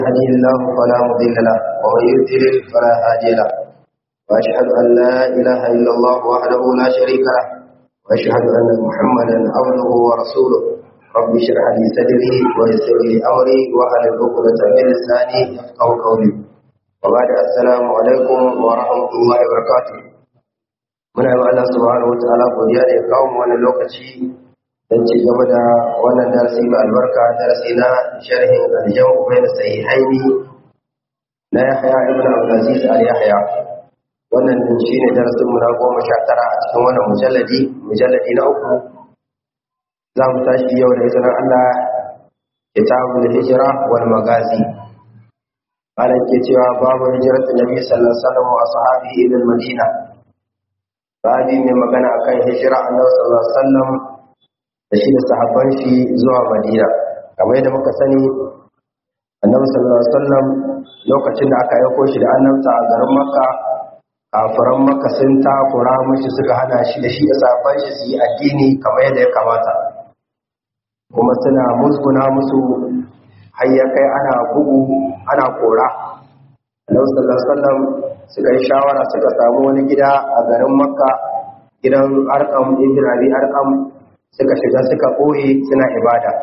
يهدي الله فلا مضل له ومن يضلل فلا هادي له واشهد ان لا اله الا الله وحده لا شريك له واشهد ان محمدا عبده ورسوله رب اشرح لي صدري ويسر لي امري واحلل عقدة من لساني يفقهوا قولي وبعد السلام عليكم ورحمه الله وبركاته muna yi Allah subhanahu wa ta'ala godiya da ya kawo mu wannan lokaci don ci gaba da wannan darasi mai albarka darasi na sharhin aljawu bai da sahihaini na yahya ibn abdulaziz al yahya wannan din shine darasin mu na goma sha tara a cikin wannan mujalladi mujalladi na uku za mu tashi yau da izinin Allah kitabul hijra wal magazi ana ke cewa babu hijratul nabi sallallahu alaihi wasallam wa ashabihi ila madina babi mai magana akan hijira annabi sallallahu alaihi wasallam da shi da sahabban shi zuwa Madina kamar yadda muka sani annabi sallallahu alaihi wasallam lokacin da aka aiko shi da annabta a garin Makka kafiran Makka sun takura mishi suka hana shi da shi da sahabban shi su yi addini kamar yadda ya kamata kuma suna musguna musu har ya kai ana bugu ana kora annabi sallallahu alaihi wasallam suka yi shawara suka samu wani gida a garin makka gidan arkam ibn abi arkam suka shiga suka ɓoye suna ibada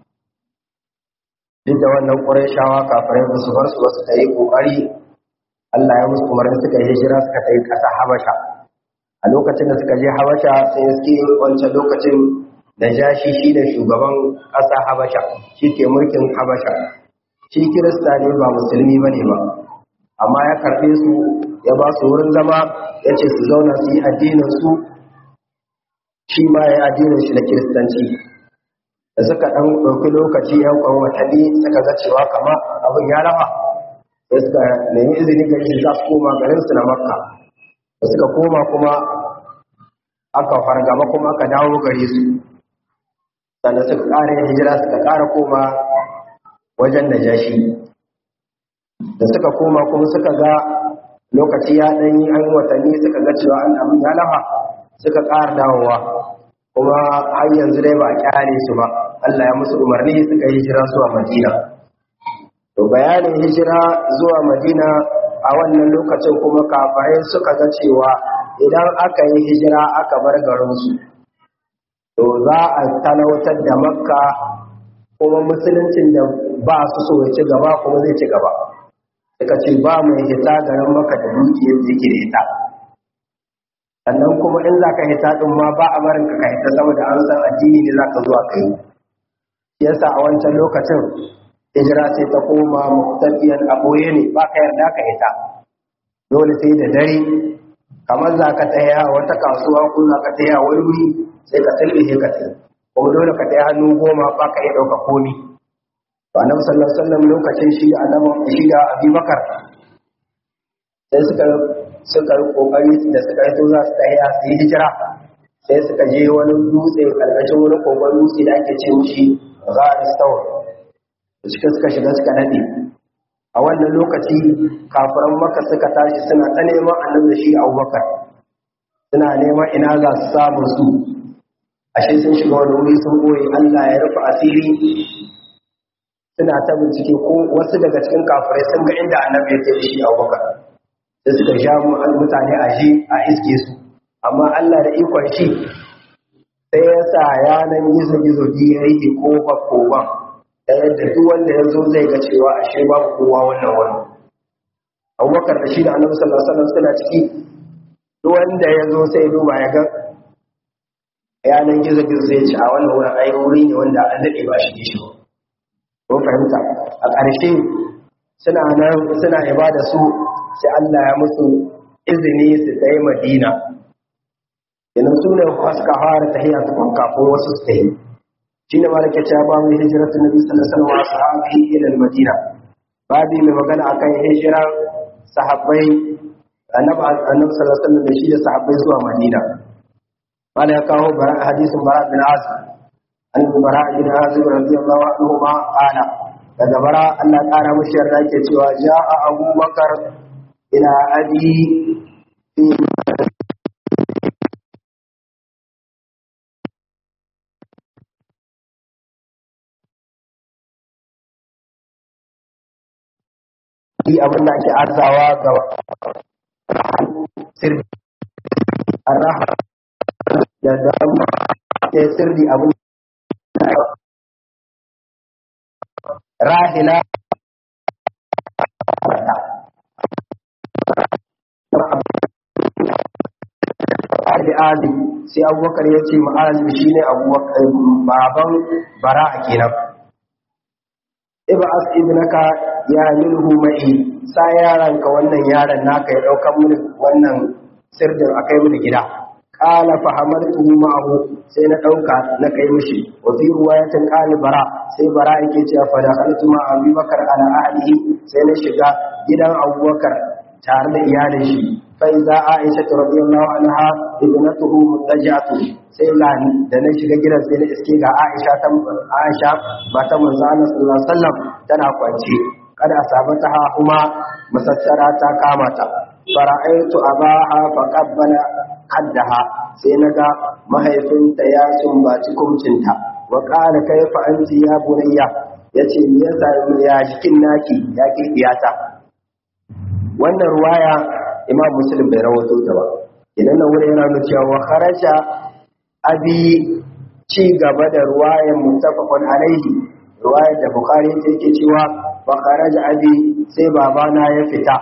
duk da wannan ƙurayshawa kafirai ba su bar su wasu ta yi ƙoƙari Allah ya musu umarni suka yi hijira suka ta yi ƙasa habasha a lokacin da suka je habasha sai suke wancan lokacin da jashi shi da shugaban ƙasa habasha shi ke mulkin habasha shi kirista ne ba musulmi ba ne ba amma ya karɓe su ya ba su wurin zama ya ce su zauna su yi addinin su shi ma ya yi addinin shi na kiristanci da suka ɗan ɗauki lokaci yan kwan watanni suka ga cewa kama abin ya rawa da suka nemi izini ga shi za su koma garin su na makka da suka koma kuma aka fargaba kuma aka dawo gare su sannan suka ƙara yin hijira suka ƙara koma wajen da jashi da suka koma kuma suka ga lokaci ya ɗanyi an watanni suka ga cewa an abin ya lafa suka ƙara dawowa kuma har yanzu dai ba a kyale su ba Allah ya musu umarni suka yi hijira zuwa Madina to bayanin hijira zuwa Madina a wannan lokacin kuma kafirai suka ga cewa idan aka yi hijira aka bar garinsu to za a talautar da makka kuma musuluncin da ba su so ya ci gaba kuma zai ci gaba suka ce ba mai hita garin maka da dukiyar da yake da ita sannan kuma in za ka hita ɗin ma ba a barin ka hita saboda an san addini ne za ka zuwa kai yasa a wancan lokacin hijira sai ta koma muktafiyan a ɓoye ne ba ka yarda ka hita dole sai da dare kamar za ka taya wata kasuwa ko za ka taya wani wuri sai ka tilbihe ka tsaye kuma dole ka taya hannu goma ba ka iya ɗauka komi to annabi sallallahu alaihi wasallam lokacin shi da annabi shi da Abubakar sai suka suka yi kokari da suka yi to za su tafiya su yi hijira sai suka je wani dutse karkashin wani kogon dutse da ake ce mishi Gharis Tawr cikin suka shiga suka nade a wannan lokaci kafiran Makka suka tashi suna ta neman annabi da shi Abubakar suna neman ina za su samu su ashe sun shiga wani wuri sun boye Allah ya rufe asiri suna ta bincike ko wasu daga cikin kafirai sun ga inda annabi ya tafi shi abubakar da suka sha mutane a shi a iske su amma allah da ikon shi sai ya sa yanan gizo-gizo ji ya yi kofar koban da yadda duk wanda ya zo zai ga cewa a shi babu kowa wannan wani abubakar da shi da annabi sallallahu alaihi wasallam suna ciki duk wanda ya zo sai duba ya ga yanan gizo-gizo zai ci a wannan wurin ai wuri ne wanda an daɗe ba shi shi ba mun fahimta a ƙarshe suna nan suna ibada su sai Allah ya musu izini su tayi Madina idan su ne suka fara tahiyya ta kwanka ko wasu su tayi shi ne malaka ta ba mu hijratu nabi sallallahu alaihi wasallam sahabi ila Madina babi mai magana akan hijira sahabbai annabi annabi sallallahu alaihi wasallam da shi da sahabbai zuwa Madina wala ya kawo hadisin bara bin azib an bara bin azib radiyallahu anhu ma qala daga bara Allah kara mushi yarda yake cewa ja'a Abu Bakar ila abi abin da ake arzawa ga sirri arraha da dama ta sirri abin rahila Ali sai abubakar ya ce ma'azim shi ne baban bara'a kenan ibas ibnaka ya minhu ma'i sa yaranka wannan yaron naka ya daukan mini wannan sirdin akai mini gida qala fa hamaltuhu ma'ahu sai na dauka na kai mishi wa fi riwayatin qali bara sai bara yake cewa fa dakhaltu ma abubakar ala ahlihi sai na shiga gidan abubakar tare da iyalin shi fa iza aisha radiyallahu anha ibnatuhu mutajatu sai ga da na shiga gidan sai na iske ga Aisha ta Aisha mata manzo Allah sallallahu alaihi wasallam tana kwance kada asabata kuma masassara ta kama ta fara'aitu abaha fa qabbala haddaha sai naga mahaifinta ya sumbaci kumcinta wa qala kayfa anti ya bunayya yace me yasa ya jikin naki ya ke iyata wannan ruwaya imam muslim bai rawato ta ba idan nan wurin yana nuna cewa wa kharaja abi ci gaba da ruwayan muttafaqun alaihi ruwayar da bukhari yake cewa wa kharaja abi sai babana ya fita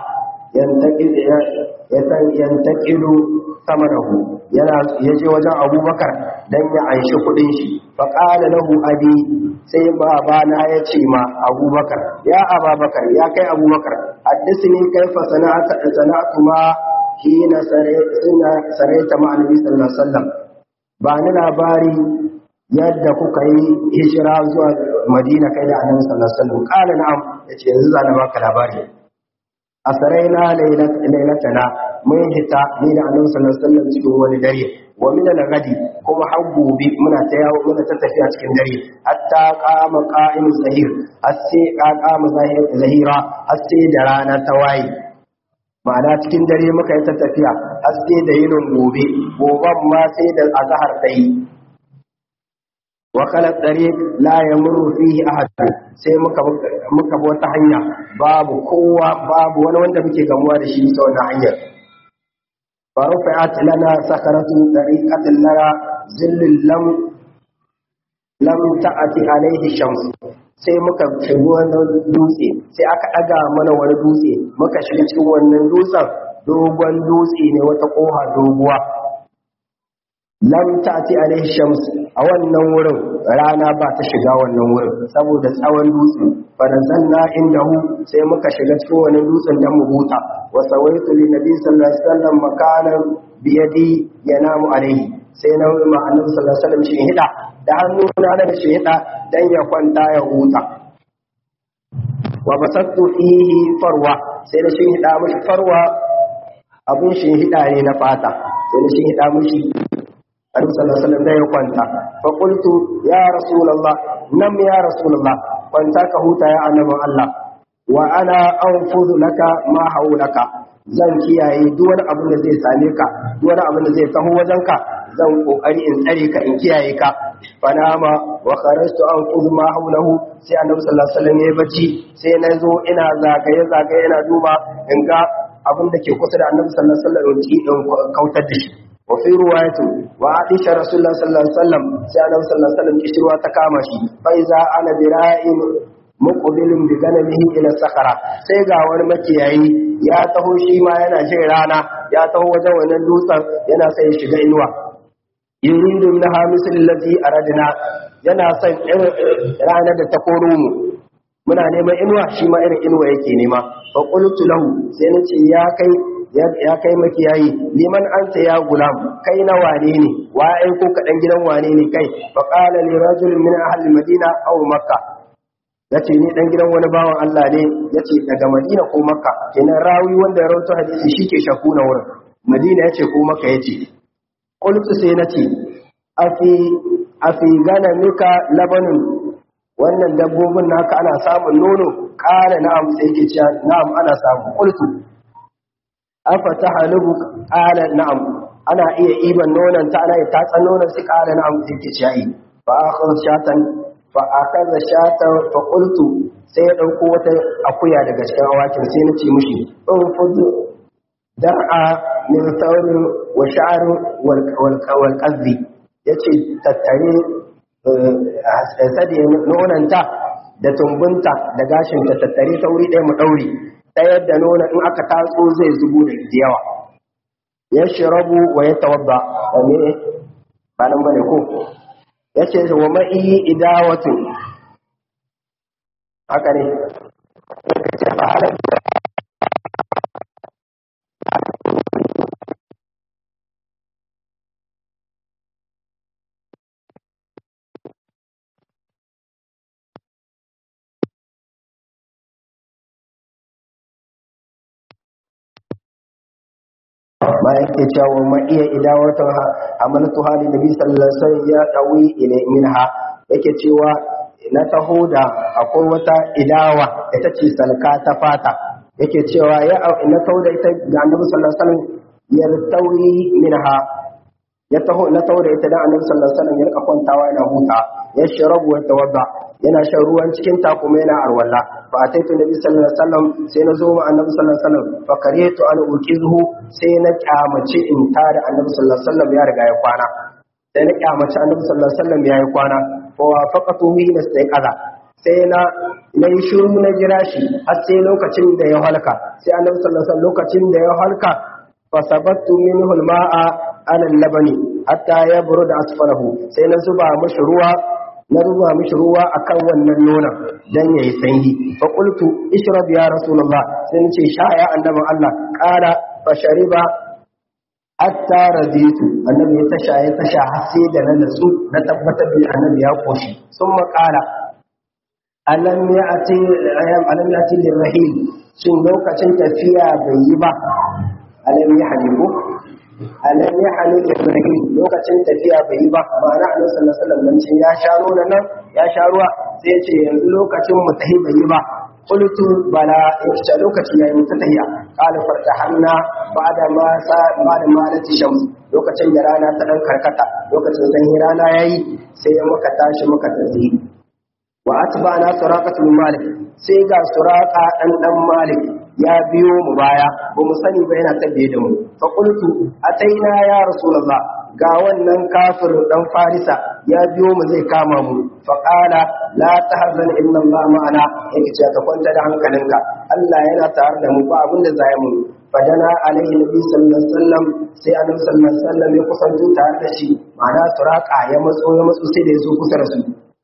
yantaqilu samanahu yana yaje wajen abubakar dan ya anshi kudin shi fa qala lahu abi sai babana ya ce ma abubakar ya ababakar ya kai abubakar haddisni kaifa sana'ata sana'atu ma hina saraita ma annabi sallallahu alaihi wasallam ba ni labari yadda kuka yi hijira zuwa madina kai da annabi sallallahu alaihi wasallam qala na'am yace yanzu zan baka labari asaraina lailatana mun hita ni da annabi sallallahu alaihi wasallam cikin wani dare wa min al-ghadi kuma har gobe muna ta yawo muna ta tafiya cikin dare hatta qama qa'im zahir hasse qama zahira hasse da rana ta waye ma'ana cikin dare muka yi ta tafiya haske da yinin gobe goban ma sai da azhar ta yi wa kala tariq la yamuru fihi ahad sai muka muka bi wata hanya babu kowa babu wani wanda muke gamuwa da shi ta wannan hanyar فرفعت لنا سكرة طريقة لنا ظل لم لم تأتي عليه الشمس sai muka shiga wannan dutse sai aka ɗaga mana wani dutse muka shiga cikin wannan dutsen dogon dutse ne wata ƙoha doguwa lam ta'ti alaihi shams a wannan wurin rana ba ta shiga wannan wurin saboda tsawon dutse farazanna indahu sai muka shiga cikin wannan dutsen dan mu huta wa sawaitu li nabi sallallahu alaihi wasallam makanan bi yadi yanamu alaihi sai na ma annabi sallallahu alaihi wasallam shi hida da hannu na da shi hida dan ya kwanta ya huta wa basattu fihi farwa sai da shi hida mishi farwa abun shi hida ne na fata sai da shi hida mishi Annabi sallallahu alaihi wasallam ya kwanta fa qultu ya rasulullah nam ya rasulullah kwanta ka huta ya annabin Allah wa ana anfudu laka ma haulaka zan kiyaye duk wani abin da zai same ka duk wani abin da zai taho wajenka zan kokari in tsare ka in kiyaye ka fanama wa kharajtu anfudu ma haulahu sai annabi sallallahu alaihi wasallam ya bacci sai na zo ina zagaye zagaye ina duba in ga abin da ke kusa da annabi sallallahu alaihi wasallam in kautar da shi وفي رواية وعائشة رسول الله صلى الله عليه وسلم سأله صلى الله عليه وسلم كشروا تكامشي فإذا أنا برائم مقبل بغنمه إلى الصخرة سيغا ورمكيعي يا تهو شيما ينا شيرانا يا تهو وجوانا اللوطا ينا سيشغى إنوا يريد منها مثل الذي أردنا ينا سيغا رانا تقولون muna neman inuwa shi ma irin inuwa yake nema fa qultu lahu sai nace ya kai ya kai makiyayi liman anta ya gulam kai na wane ne wa ai ko ka dan gidan wane ne kai fa qala li rajulin min ahli madina aw makka yace ni dan gidan wani bawan Allah ne yace daga madina ko makka kenan rawi wanda ya rawaito hadisi shike shaku na wurin madina yace ko makka yace qultu sai nace afi afi gana mika labanun wannan dabbobin naka ana samun nono ƙara na'am sai yake cewa na'am ana samu qultu afa tahalubu qala na'am ana iya iban nonon ta ana tatsan nonon su qala na'am sai yake cewa fa akhadha shatan fa akaza shatan fa qultu sai ya dauko wata akuya daga cikin awakin sai na ce mishi in fudu dar'a min saurin wa sha'arin wal qazzi yace tattare sade nonanta da tumbunta da gashinta tattare ta wuri ɗaya mu ɗaure ta yadda nuna in aka tatso zai zubo da yawa ya shirabu wa ya tawadda wa me ba nan bane ko ya ce wa ma'i idawatu haka ne ma yake cewa ma iya idawatan amanatu hali nabi sallallahu alaihi wasallam ya dawi ila minha yake cewa na taho da akwai wata idawa ita ce salka ta fata yake cewa ya na taho da ita ga annabi sallallahu alaihi wasallam ya tawi minha ya taho na taho da ita da annabi sallallahu alaihi wasallam ya rika kwantawa yana huta ya sharabu wa tawadda yana shan ruwan cikin ta kuma yana arwalla fa ataitu nabi sallallahu alaihi wasallam sai na zo ma annabi sallallahu alaihi wasallam fa karetu an ukizuhu sai na kyamace in tare annabi sallallahu alaihi wasallam ya riga ya kwana sai na kyamace annabi sallallahu alaihi wasallam ya yi kwana fa wafaqatu hina sai kaza sai na na yi shiru na jira shi har sai lokacin da ya halka sai annabi sallallahu alaihi wasallam lokacin da ya halka fa sabattu minhu al-ma'a ala al-labani hatta yabruda asfalahu sai na zuba mashi ruwa na ruba mishi ruwa akan wannan nonon dan yayi sanyi fa qultu ishrab ya rasulullah sai nace sha ya annabi Allah qala fa shariba hatta raditu annabi ya tasha ya tasha har sai da na natsu na tabbatar da annabi ya koshi summa qala alam ya'ti ayam alam ya'ti lirrahil shin lokacin tafiya bai yi ba alam yahdiku alam ya hali ibrahim lokacin tafiya bai yi ba ma'ana annabi sallallahu alaihi wasallam ya sha ruwa nan ya sha ruwa sai ya ce yanzu lokacin mu tahi bai yi ba qultu bala ita lokaci yayi mu tahiya qala fartahanna ba'da ma sa ba'da ma lati shams lokacin da rana ta dan karkata lokacin sanyi rana yayi sai muka tashi muka tafi wa atba'na suraqatul malik sai ga suraqa dan dan malik ya biyo mu baya ba mu sani ba yana tabbiye da mu fa qultu ataina ya rasulullah ga wannan kafir dan farisa ya biyo mu zai kama mu fa qala la tahzan inna allah ma'ana yake ce ka kwanta da hankalinka Allah yana tare da mu ba abin da zai mu fadana alaihi nabi sallallahu alaihi wasallam sai annabi sallallahu alaihi wasallam ya kusanto tare da shi ma'ana suraka ya matso ya matso sai da ya zo kusa da su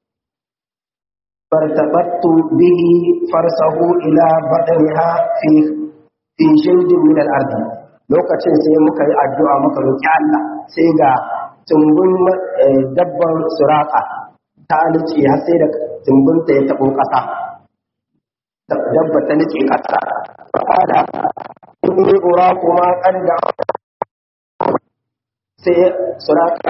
فارتبطت به فرسه إلى بطنها في في جلد من الأرض lokacin sai muka yi addu'a muka roƙi Allah sai ga tumbun dabban suraka ta nice har sai da tumbunta ya taɓo ƙasa dabba ta nice ƙasa fa'ada kuni ura kuma ƙan da sai suraka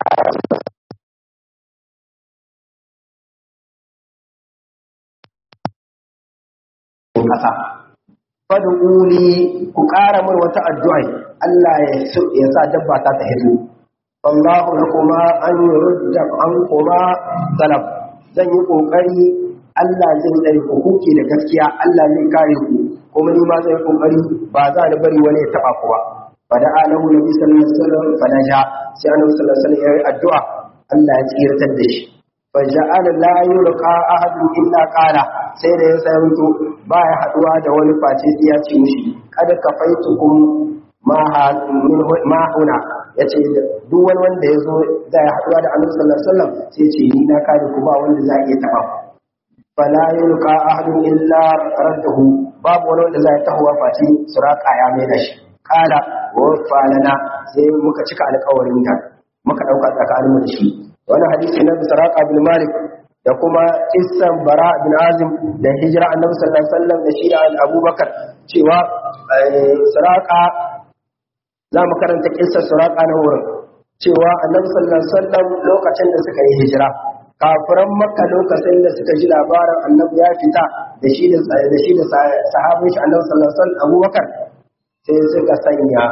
ƙasa. Fadu ƙuli ku ƙara mai wata addu'a Allah ya sa dabba ta ta hito. Allahu na kuma an yi rudda an kuma talab. Zan yi ƙoƙari Allah zai tsare ku kuke da gaskiya Allah zai kare ku kuma ni ma zai ƙoƙari ba za ni bari wani ya taɓa ku ba. Fada alahu nabi sallallahu alaihi wasallam fada ja sai annabi sallallahu alaihi wasallam ya yi addu'a Allah ya tsiratar da shi. faja'ala la yulqa ahadun illa qala sai da ya sayanto ba ya haduwa da wani face sai ya ce mishi kada ka faitukum ma min ma huna yace duk wani wanda yazo da ya haduwa da Annabi sallallahu alaihi wasallam sai ce ni na kare ku ba wanda za iya taba fala yulqa ahadun illa raddahu babu wani wanda za ya tahowa face suraka ya mai da shi qala wa falana sai muka cika alƙawarin da muka dauka tsakaninmu da shi wani hadisi na saraka bin malik da kuma kissan bara bin azim da hijira annabi sallallahu alaihi wasallam da shi da abubakar cewa saraka za mu karanta kissan saraka na wurin cewa annabi sallallahu alaihi wasallam lokacin da suka yi hijira kafiran makka lokacin da suka ji labarin annabi ya fita da shi da da shi da sahabin shi annabi sallallahu alaihi wasallam abubakar sai suka sanya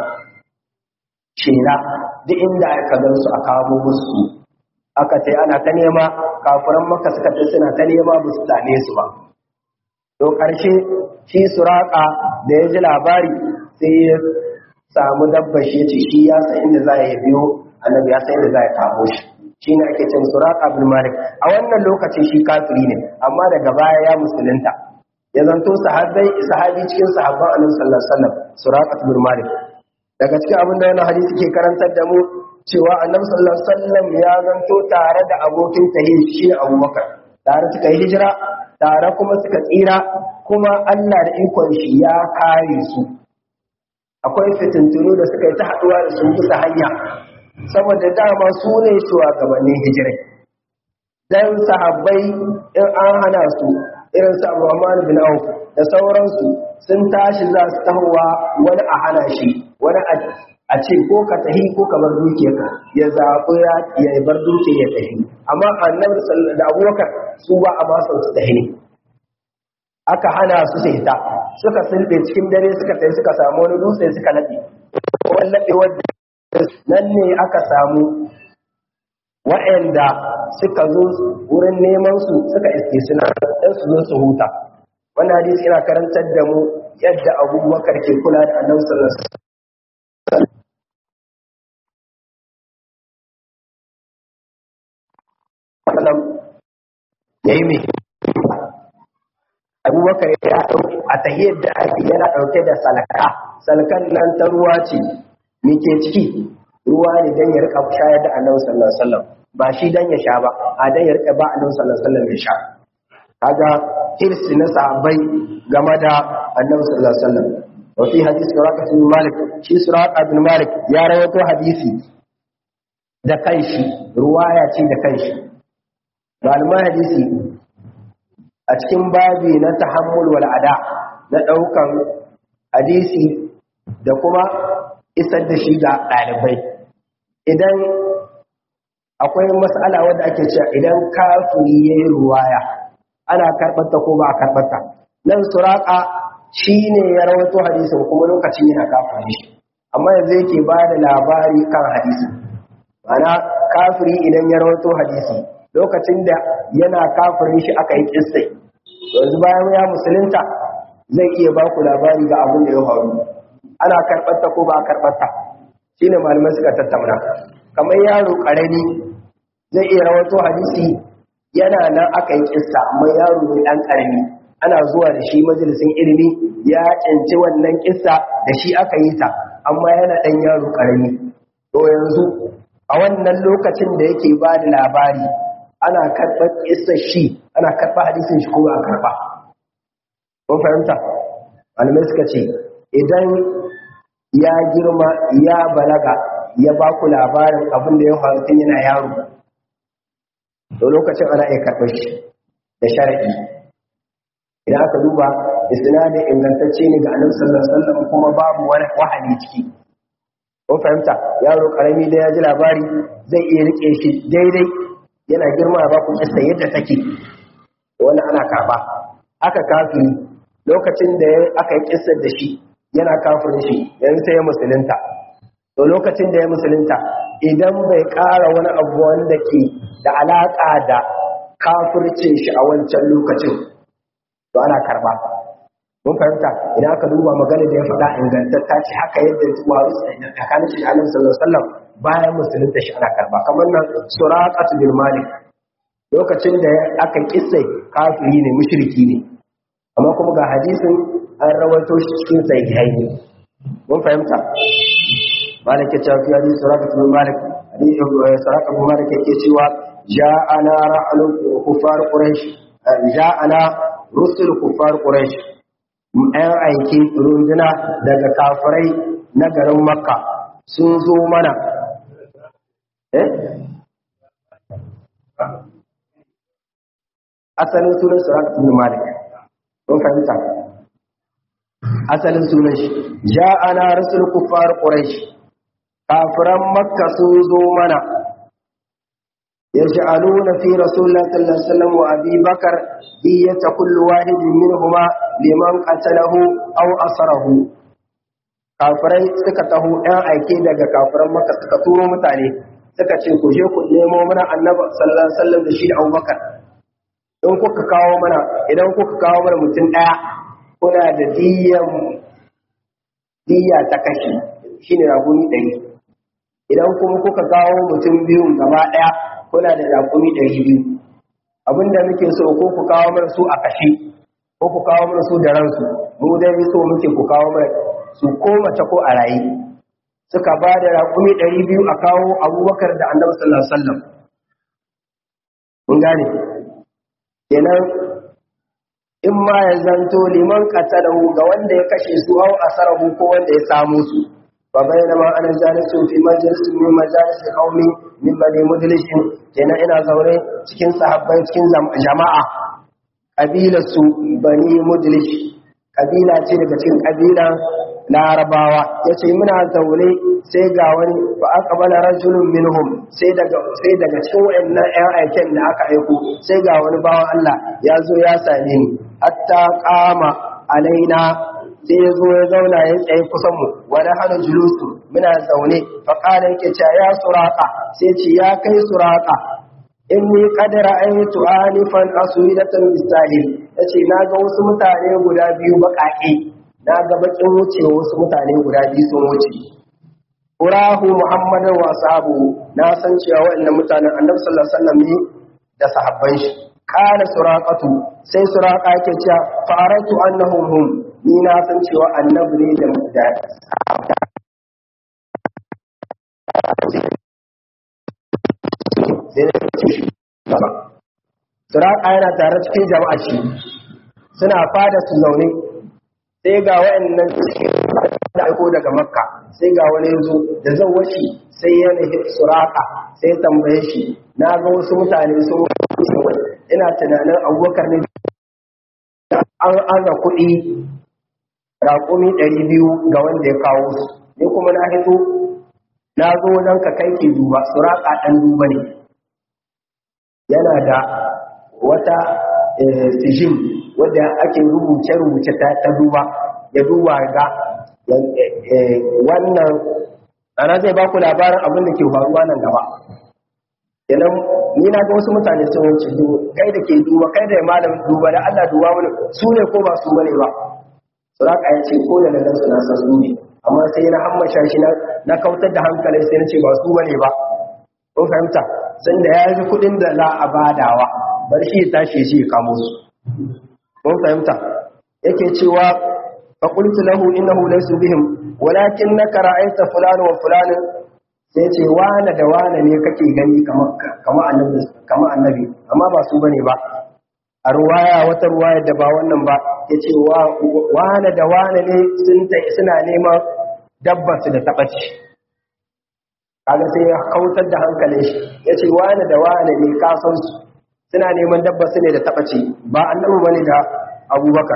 shela duk inda aka gan su a kawo musu aka ce ana ta nema kafiran maka suka ta suna ta nema ba su same su ba to ƙarshe shi suraka da ya ji labari sai ya samu dabba shi ya ce shi ya san inda za ya biyo annabi ya san inda za ya kamo shi shi ne ake cin suraka bin malik a wannan lokacin shi kafiri ne amma daga baya ya musulunta ya zanto sahabbai sahabi cikin sahabban annabi sallallahu alaihi wasallam suraka bin malik daga cikin abin da wannan hadisi ke karantar da mu cewa annabi sallallahu alaihi wasallam ya zanto tare da abokin tahiyya shi Abubakar tare suka yi hijira tare kuma suka tsira kuma Allah da ikon shi ya kare su akwai fitintunu da suka yi ta haduwa da su bisa hanya saboda dama su ne shugabannin hijirai dan sahabbai in an hana su irin su Abdurrahman bin Auf da sauransu sun tashi za su tahowa wani a hana shi wani a ce ko ka tahi ko ka bar dukiyarka ya zaɓi ya bar dukiyar ya tahi amma annabi da abubakar su ba a masan su tahi aka hana su sai ta suka sulbe cikin dare suka tafi suka samu wani dutse suka laɓe wani laɓe wadda nan ne aka samu wa'anda suka zo wurin neman su suka iske suna dan su zo su huta wannan hadisi yana karantar da mu yadda abubakar ke kula da annabi sallallahu alaihi wasallam wasallam ya yi mai abubakar ya ɗauki a tahiyar da ake yana ɗauke da salaka salkan nan ta ruwa ce ke ciki ruwa ne don ya rika shayar da annabi sallallahu alaihi wasallam ba shi don ya sha ba a don ya rika ba annabi sallallahu alaihi wasallam ya sha kaga hirsi na sahabbai game da annabi sallallahu alaihi wasallam wa fi hadisi suraka bin malik shi suraka bin malik ya rawaito hadisi da kanshi ruwaya ce da kanshi malaman hadisi a cikin babi na tahammul wal ada na daukan hadisi da kuma isar da shi ga dalibai idan akwai mas'ala wadda ake cewa idan kafiri yayi ruwaya ana karbata ko ba a karbata nan suraka shine ya rawaito hadisin kuma lokacin yana kafiri shi amma yanzu yake ba da labari kan hadisi ana kafiri idan ya rawaito hadisi lokacin da yana kafirin shi aka yi kissai yanzu bayan ya musulunta zai iya ba ku labari ga abin da ya faru ana karɓarta ko ba a karɓarta shi ne malamai suka tattauna kamar yaro ƙarami zai iya rawato hadisi yana nan aka yi kissa amma yaro ne ɗan ƙarami ana zuwa da shi majalisin ilimi ya canci wannan kissa da shi aka yi ta amma yana ɗan yaro ƙarami to yanzu a wannan lokacin da yake ba da labari ana karɓar ƙisar shi ana karɓar hadisin shi kuma a karɓa kun fahimta malamai suka ce idan ya girma ya balaga ya ba ku labarin abin da ya faru tun yana yaro to lokacin ana iya karɓar shi da sharaɗi idan aka duba isnadi ingantacce ne ga annabi sallallahu alaihi wasallam kuma babu wani wahali ciki kun fahimta yaro karami da ya ji labari zai iya rike shi daidai yana girma ba ku kissa yadda take wani ana karba aka kafiri lokacin da aka yi kissar da shi yana kafirin shi yanzu sai ya musulunta to lokacin da ya musulunta idan bai ƙara wani abu wanda ke da alaƙa da kafircin shi a wancan lokacin to ana karba mun fahimta idan aka duba magana da ya faɗa ingantatta ce haka yadda waru tsakanin shi alaihi sallallahu alaihi wasallam bayan musulunta shi ana karba kamar nan suraqatu bil malik lokacin da aka kisse kafiri ne mushriki ne amma kuma ga hadisin an rawaito shi cikin sahihai ne mun fahimta malik ya ce fi hadisi suraqatu bil malik hadisi suraqatu bil malik yake cewa ja'ana ra'alu kufar quraish ja'ana rusul kufar quraish ‘yan aiki runduna daga kafirai na garin makka sun zo mana eh asalin sunan suratun malik kun fahimta asalin sunan shi ja'ana rasul kufar quraish kafiran makka sun zo mana يجعلون في رسول الله صلى الله عليه وسلم وأبي بكر دية كل واحد منهما لمن قتله أو أسره kafirai suka taho ɗan aike daga kafiran maka suka turo mutane suka ce ku je ku nemo mana annabi sallallahu alaihi wasallam da shi da Abubakar in kuka kawo mana idan kuka kawo mana mutum daya kuna da diyan diya ta kashi shine raguni ɗari idan kuma kuka kawo mutum biyun gaba daya kuna da raguni ɗari biyu abinda muke so ko ku kawo mana su a kashe ko ku kawo mana su da ransu mu dai so muke ku kawo mana su ko mace ko a raye suka ba da raƙumi ɗari biyu a kawo abubakar da annabi sallallahu alaihi wasallam mun gane kenan in ma ya zanto liman qatalahu ga wanda ya kashe su au asarahu ko wanda ya samu su fa bainama ana jalisu fi majlisin min majalis qaumi min bani mudlishin kenan ina zaure cikin sahabbai cikin jama'a kabilar su bani mudlish kabila ce daga cikin kabila larabawa yace muna zaune sai ga wani fa aqbala rajulun minhum sai daga sai daga cikin wayannan ƴan aiken da aka aiko sai ga wani bawan Allah ya zo ya same ni hatta qama alaina sai ya zo ya zauna ya tsaye kusan mu wani hana julusu muna zaune fa qala yake cewa ya suraka sai ce ya kai suraka inni qad ra'aytu anifan aswidatan bisahil yace na ga wasu mutane guda biyu bakake na ga bakin wuce wasu mutane guda biyu sun wuce urahu muhammadan wa ashabu na san cewa waɗannan mutanen annabi sallallahu alaihi wasallam ne da sahabban shi kana suraqatu sai suraqa yake cewa faratu annahum hum ni na san cewa annabi ne da mutane Suraka yana tare cikin jama'a shi suna fada su zaune sai ga wayannan da aiko daga makka sai ga wani yazo da zan washi sai ya nahi suraka sai tambaye shi na ga wasu mutane sun ina tunanin abubakar ne an aza kuɗi raƙumi ɗari biyu ga wanda ya kawo su ni kuma na hito na zo wajen ka kai ke duba suraka ɗan duba ne yana da wata sijim wadda ake rubuce-rubuce ta duba ya duba ga wannan ana zai ba ku labarin abin da ke faruwa nan gaba yanan ni na ga wasu mutane sun wuce kai da ke duba kai da malamin duba da Allah duba wani su ne ko ba su bane ba suraka ya ce ko da nan suna san su ne amma sai na hammasha shi na kautar da hankalin sai na ce ba su bane ba kun fahimta sun da ya ji kudin da za a badawa bar shi ya tashi shi ya kamo su kun fahimta yake cewa fa qultu lahu innahu laysa bihim walakin naka ra'aita fulan wa fulan sai ce wane da wane ne kake gani kamar kamar annabi kamar annabi amma ba su bane ba a ruwaya wata ruwaya da ba wannan ba yace wa wane da wane ne sun suna neman dabbar su da tabaci kaga sai ya kautar da hankalin shi yace wane da wane ne ka san su suna neman dabba su ne da taɓace ba annabi bane da abubakar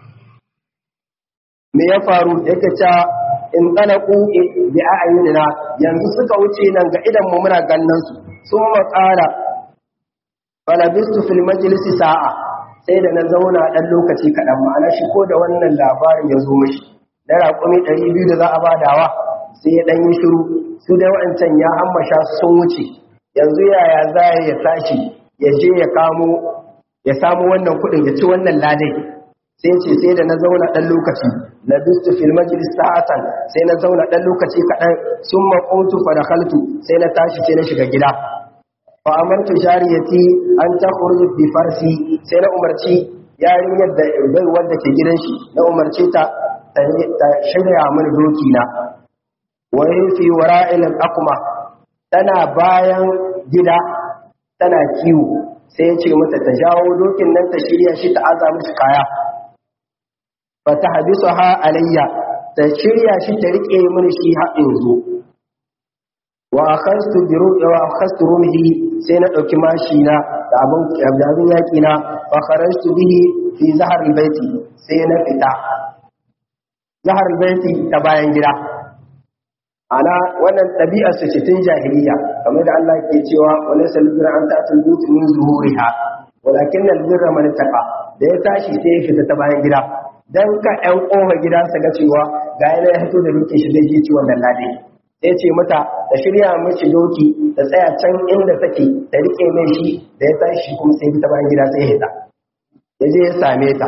me ya faru yake cewa in talaku bi a'yunina yanzu suka wuce nan ga idan mu muna gannan su sun maƙara falabistu fil majlisi sa'a sai da na zauna dan lokaci kaɗan ma'ana shi ko da wannan labarin ya zo mishi da raƙumi ɗari biyu da za a badawa sai ya ɗan yi shiru su dai wa'ancan ya ammasha sun wuce yanzu yaya za ya tashi ya je ya kamo ya samu wannan kudin ya ci wannan ladai sai ce sai da na zauna dan lokaci na bistu fil majlis sa'atan sai na zauna dan lokaci kadan summa qumtu fa dakhaltu sai na tashi sai na shiga gida fa amartu jariyati an takhruj bi farsi sai na umarci yarinyar da bai wanda ke gidan shi na umarce ta ta shirya mini doki na wa fi wara'il aqma tana bayan gida tana kiwo sai ya ce mata ta jawo dokin nan ta shirya shi ta aza mishi kaya fa ta habisu ha alayya ta shirya shi ta rike mini shi haɗin zo wa akhastu bi ru'i wa akhastu rumhi sai na dauki mashi na da abun abin yaki na fa kharajtu bihi fi zahar albayti sai na fita zahar albayti ta bayan gida ana wannan ɗabi'ar su ce tun jahiliya kamar da Allah ke cewa wala salbir an ta'tul buyut min zuhuriha walakin albirra man taqa da ya tashi sai ya fita ta bayan gida dan ka ɗan kofa gida su ga cewa ga yana ya fito da duke shi zai ji ci wannan lade sai ce mata da shirya mace doki da tsaya can inda take da rike mai shi da ya tashi kuma sai ta bayan gida sai hita ya je ya same ta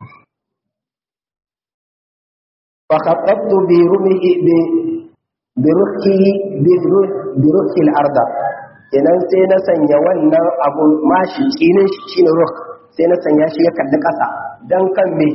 fa khattabtu bi rumihi bi bi rukhi bi bi rukhi al-arda kenan sai na sanya wannan abun mashi tsinin shi shine ruk sai na sanya shi ya kalli kasa dan kan me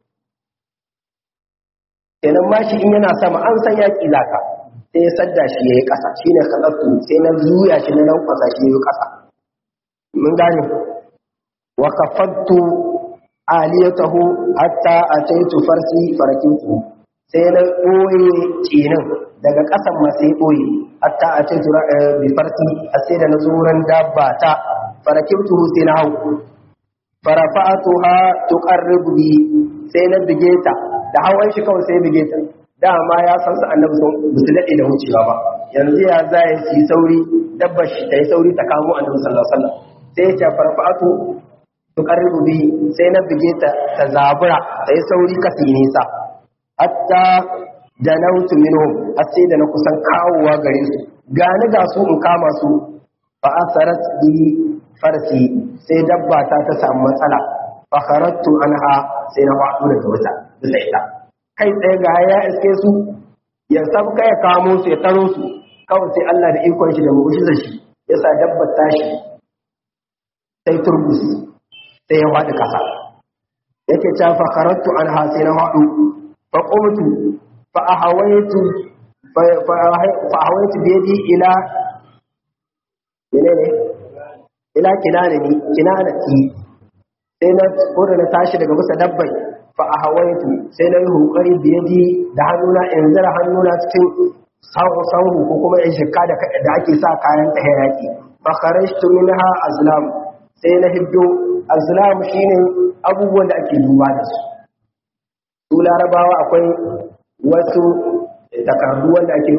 kenan mashi in yana sama an san yaki zaka sai ya sadda shi yayi kasa shine khattabtu sai na zuya shi na lankwasa shi yayi kasa mun gane wa kafattu aliyatahu hatta ataitu farsi farakitu sai na ɓoye tsinin daga ƙasan ma sai ɓoye hatta ataitu bi farsi sai da na zuran dabba ta farakitu sai na hau farafa'atuha tuqarribu bi sai na bige ta da hawan shi kawai sai bige ta dama ya san su annabi sun bisu daɗe da wucewa ba yanzu ya za ya yi sauri dabbar shi ta yi sauri ta kamo annabi sallallahu alaihi wasallam sai ya ce farfa'atu tuqarribu bi sai na bige ta ta zabura ta yi sauri kasi nisa hatta janautu minhum har sai da na kusan kawowa gare su gani ga su in kama su fa asarat bi farsi sai dabba ta ta samu matsala fa kharatu anha sai na wadu daga wata bisa ita kai tsaye ga ya iske su ya sabka ya kamo su ya taro su kawai sai Allah da ikon shi da mu'jizar shi yasa dabbar tashi sai turbus sai ya faɗi ƙasa yake ta fa kharatu anha sai na faɗu fa qumtu fa ahawaitu fa ahawaitu bi yadi ila menene ila kinanani kinanati sai na kore na tashi daga bisa dabbai fa ahawaitu sai na yi hukari bi yadi da hannuna in zira hannuna cikin sahu sahu ko kuma in shikka da ake sa kayan ta hayaki fa kharajtu minha azlam sai na hiddo azlam shine abubuwan da ake duba da su su larabawa akwai wasu takardu wanda ake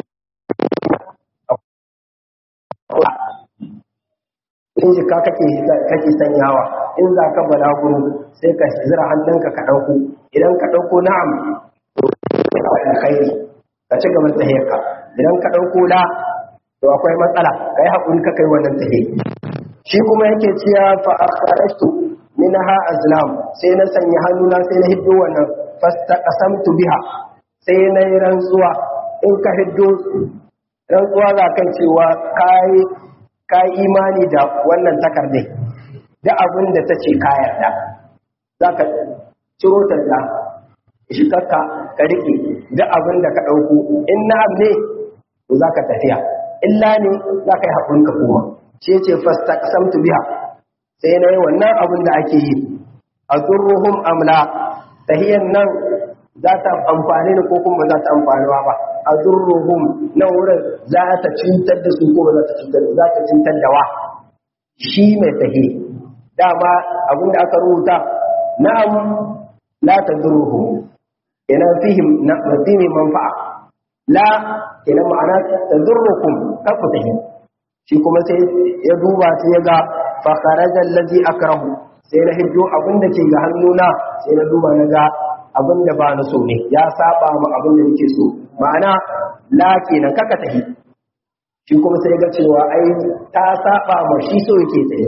in jika kake kake sanyawa in za ka balaguro sai ka zira hannunka ka ɗauko idan ka ɗauko na'am alkhairi ka ci gaban tahiyarka idan ka ɗauko la to akwai matsala kai haƙuri ka kai wannan tahiyar shi kuma yake ciya fa akhrajtu minha azlam sai na sanya hannuna sai na hiddo wannan fastaqasamtu biha sai na yi rantsuwa in ka hiddo rantsuwa za kan cewa kai kai imani da wannan takardai da abin da ta ce ka yarda zaka ciro ta da shi kakka ka rike da abin da ka dauko in na ne to zaka tafiya illa ne zaka yi haƙurin ka koma ce ce fastaqsamtu biha sai nayi wannan abin da ake yi azurruhum amla tahiyan nan za ta amfani ne ko kuma za ta amfanuwa ba azurruhum nan wurin za ta cutar da su ko ba za ta cutar za ta cutar da wa shi mai tahi dama abin da aka rubuta na'am la tadurruhum ina fihim na fihim manfa'a la ina ma'ana tadurrukum kafu tahi shi kuma sai ya duba sai ya ga fakarajar lazi akrahu sai na hiddo abin da ke ga hannuna sai na duba na ga abin da ba na so ne ya saba ma abin da nake so ma'ana la kenan kaka tahi shi kuma sai ga cewa ai ta saba ma shi so yake tsaye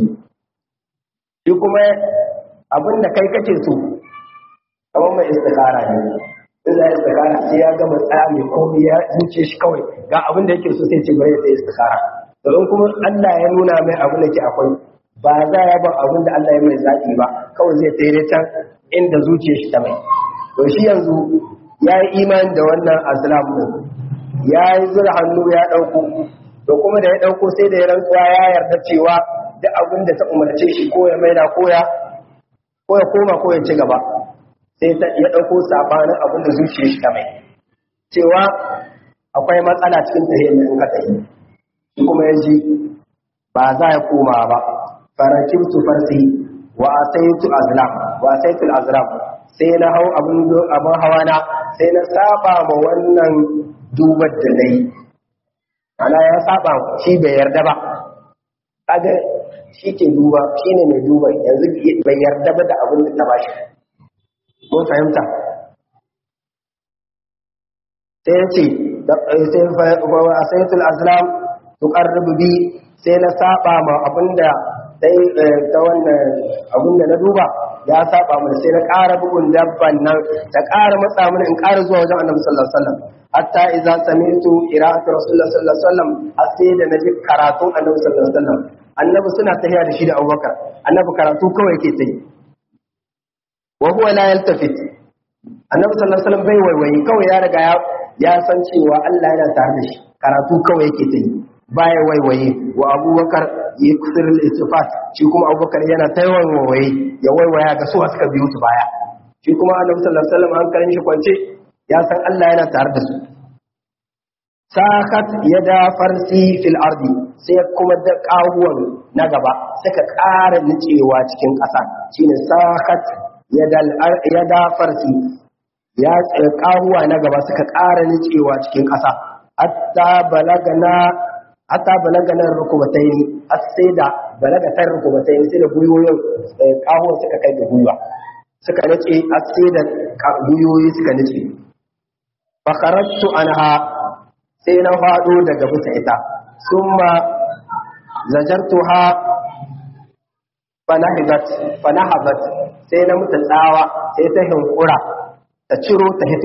shi kuma abin da kai kake so kamar mai istikara ne in za istikara sai ya gama tsaya mai komai ya zuce shi kawai ga abin da yake so sai ce bari ya tsaye istikara domin kuma Allah ya nuna mai abin da ke akwai ba za ya ba abin da Allah ya mai zaɓi ba kawai zai tsere can inda zuciya shi ta mai to shi yanzu ya yi imani da wannan aslam din ya yi zura hannu ya ɗauko to kuma da ya ɗauko sai da ya rantsuwa ya yarda cewa duk abin da ta umarce shi ko ya maida ko ya ko ya koma ko ya ci gaba sai ya ɗauko sabanin abin da zuciya shi ta mai cewa akwai matsala cikin tahiyar da in ka tafi kuma ya ji ba za ya koma ba farakin su farsi wa asaitu azlam wa asaitu azlam sai na hau abin abin hawa na sai na saba ma wannan dubar da nayi ana ya saba shi bai yarda ba kaga shi ke duba shine mai duba yanzu bai yarda ba da abin da ta bashi mun fahimta sai ya ce sai asaitul azlam tuqarribu bi sai na saba ma abinda sai ta wannan abinda na duba ya saba mana sai na ƙara bugun dabban nan ta ƙara matsa mana in ƙara zuwa wajen annabi sallallahu alaihi wasallam hatta idza sami'tu qira'atu rasulullah sallallahu alaihi wasallam har sai da naji karatun annabi sallallahu alaihi wasallam annabi suna tahiya da shi da Abubakar annabi karatu kawai yake tayi wa huwa la yaltafit annabi sallallahu alaihi wasallam bai waiwayi kawai ya riga ya ya san cewa Allah yana tare da shi karatu kawai yake tayi baya waiwaye wa Abubakar ya kusur al-istifat shi kuma Abubakar yana taiwan waiwaye ya waiwaya ga su suka biyo su baya shi kuma annabi sallallahu alaihi wasallam hankalin shi kwance ya san Allah yana tare da su sakat yada farsi fil ardi sai kuma da kawuwan na gaba suka ƙara nicewa cikin ƙasa shine sakat yada yada farsi ya kawuwa na gaba suka ƙara nicewa cikin ƙasa hatta balagana hatta balagana rukubataini har sai da balagatar rukubataini sai da guyoyin kawuwan suka kai da guyuwa suka nace har sai da guyoyi suka nace fakarartu anha sai na faɗo daga bisa ita summa zajartuha fanahabat sai na mutu tsawa sai ta hinkura ta ciro ta hito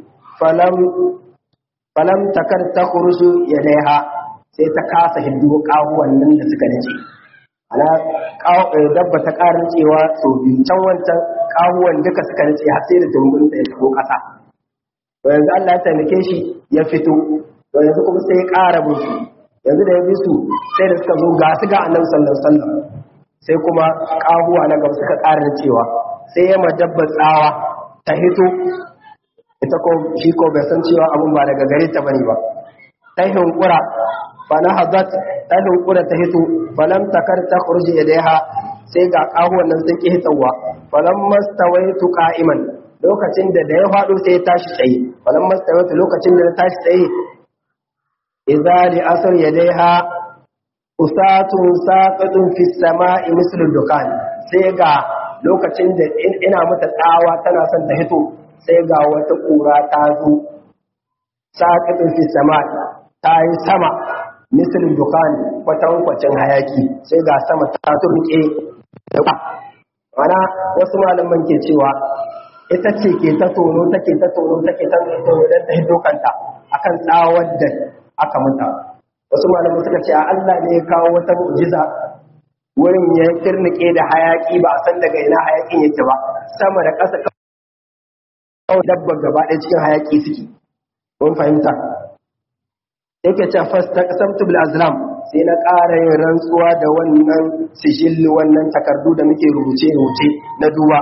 falam takar ta kurusu ya daiha sai ta kasa hindu ƙahuwan nan da suka nace ana dabba ta ƙarin cewa sau biyu can wancan ƙahuwan duka suka nace har sai da tumbunta ya taɓo ƙasa to yanzu Allah ya taimake shi ya fito to yanzu kuma sai ya ƙara bin su yanzu da ya bi su sai da suka zo ga su ga annabi sallallahu alaihi wasallam sai kuma ƙahuwa na gaba suka ƙara cewa sai ya madabba tsawa ta hito ita ko shi ko bai san cewa abun ba daga gare ta bane ba ta hinkura fa na hazat ta hinkura ta hito falam takar ta khurji yadaiha sai ga ƙahuwan nan sun ki hitawa falam mastawaitu qa'iman lokacin da da ya faɗo sai ya tashi tsaye wannan mastawata lokacin da ya tashi tsaye idza li asr yadaiha usatun saqatun fi samai mislu dukan sai ga lokacin da ina mata tsawa tana son ta hito sai ga wata kura ta zo saqatun fi samai ta yi sama mislu dukan kwatankwacin hayaki sai ga sama ta turke mana wasu malaman ke cewa ita ce ke ta tono take ta tono take ta tono don ta hito kanta akan tsawar da aka mata wasu malamu suka ce Allah ne ya kawo wata mu'jiza wurin ya kirnike da hayaki ba a san daga ina hayakin yake ba sama da ƙasa kawai dabbar gaba ɗaya cikin hayaki suke mun fahimta yake ce fasta qasamtu bil azlam sai na ƙara yin rantsuwa da wannan sijil wannan takardu da muke rubuce rubuce na duba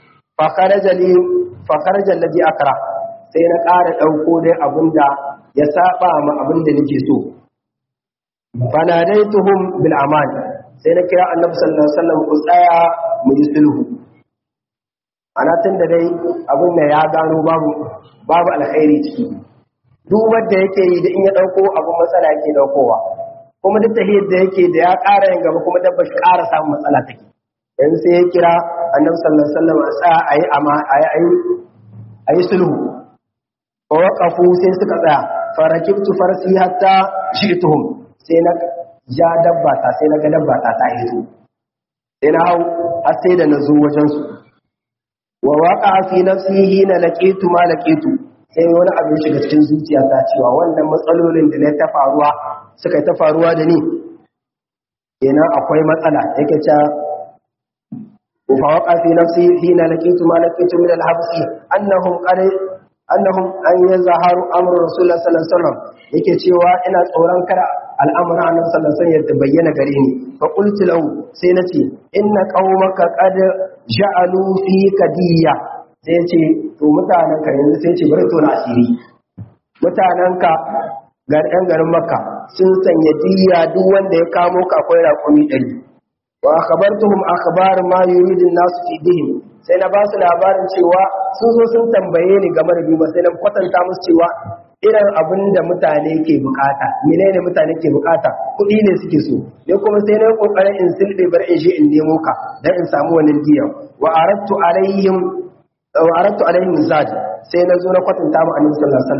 fakaraja laji akara sai na ƙara ɗauko dai abinda ya saba ma abinda nake so fanadaituhum bil aman sai na kira annabi sallallahu alaihi wasallam ku tsaya mu yi sulhu ana tun da dai abin da ya gano babu babu alkhairi ciki duk wanda yake yi da in ya dauko abin matsala yake daukowa kuma duk tahiyar da yake da ya ƙara yin gaba kuma dabba shi ƙara samun matsala take yanzu sai ya kira annabi sallallahu alaihi wasallam a tsaya ayi ama ayi ayi ayi sulhu wa waqafu sai suka tsaya farakibtu farsi hatta shi'tuhum sai na ja dabba ta sai na ga dabba ta ta hito sai na hau har sai da na zo wajen su wa waqa fi nafsihi na laqitu ma laqitu sai wani abu ya shiga cikin zuciyata cewa wannan matsalolin da na ta faruwa suka ta faruwa da ni kenan akwai matsala yake cewa وفوق في نفسي حين لقيت ما لقيت من الحبس أنهم قد أنهم أن يظهر أمر رسول الله صلى الله عليه وسلم yake cewa ina tsoron kada al'amuran annabi sallallahu alaihi wasallam ya bayyana gare ni fa qultu lahu sai nace inna qaumaka qad ja'alu fi kadiyya sai ce to mutanen ka yanzu sai ce bari to na asiri mutanen ka ga ɗan garin makka sun sanya diyya duk wanda ya kamo ka akwai raƙumi ɗari wa akhbartuhum akhbar ma yuridu an-nas fi dihim sai na ba su labarin cewa sun zo sun tambaye ni game da duba sai na kwatanta musu cewa irin abin da mutane ke bukata menene mutane ke bukata kuɗi ne suke so ne kuma sai na kokarin in silbe bar in je in nemo ka dan in samu wannan diya wa aradtu alaihim wa aradtu alaihim zad sai na zo na kwatanta mu annabi sallallahu alaihi wasallam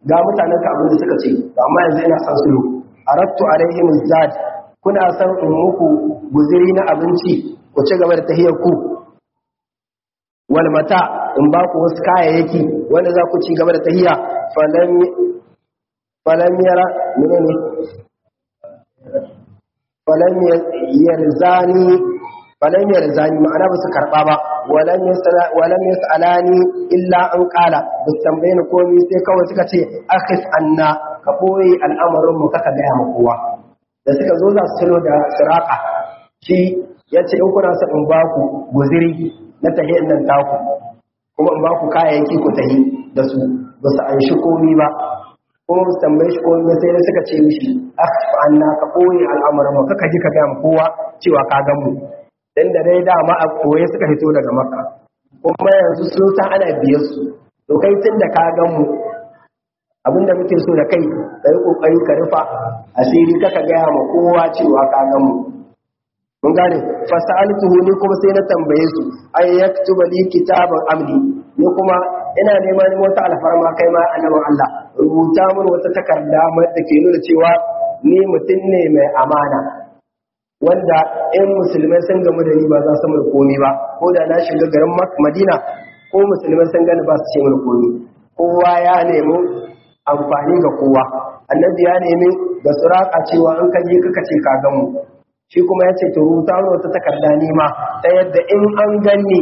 ga mutanen ka abin da suka ce amma yanzu ina san sulhu arattu alaihim zad kuna san in muku guziri na abinci ku ci gaba da tahiyar ku wal mata in ba ku wasu kayayyaki wanda za ku ci gaba da tahiya falam falam yara menene falam yarzani falam yarzani ma'ana ba su karba ba walam yasala walam yasalani illa an qala ba su tambaye ni komai sai kawai suka ce akhis anna ka boye al'amarin mu kaka gaya ma kowa da suka zo za su tuno da siraka shi yace in kuna son in ba ku guziri na tahiyar nan taku kuma in ba ku kayayyaki ku tahi da su ba su an shi komi ba kuma ba su tambaye shi komi ba sai da suka ce mishi akhfa anna ka koyi al'amuran mu kaka ji ka ga mu kowa cewa ka gan mu dan da dai dama a koye suka fito daga makka kuma yanzu sun san ana biyar su to kai tun da ka gan mu abinda muke so da kai ka yi kokari ka rufa asiri kaka gaya ma kowa cewa ka gan mu mun gane fasaltuhu ni kuma sai na tambaye su ay yaktuba li kitaban amli ni kuma ina neman wata alfarma kai ma annabin Allah rubuta min wata takarda da ke nuna cewa ni mutum ne mai amana wanda in musulmai sun gamu da ni ba za su mun komi ba ko da na shiga garin Madina ko musulmai sun gani ba su ce mun komi kowa ya nemi amfani ga kowa annabi ya nemi da suraka cewa in ka je kaka ce ka gamu shi kuma ya ce to rubuta wata takarda nima ta yadda in an ganni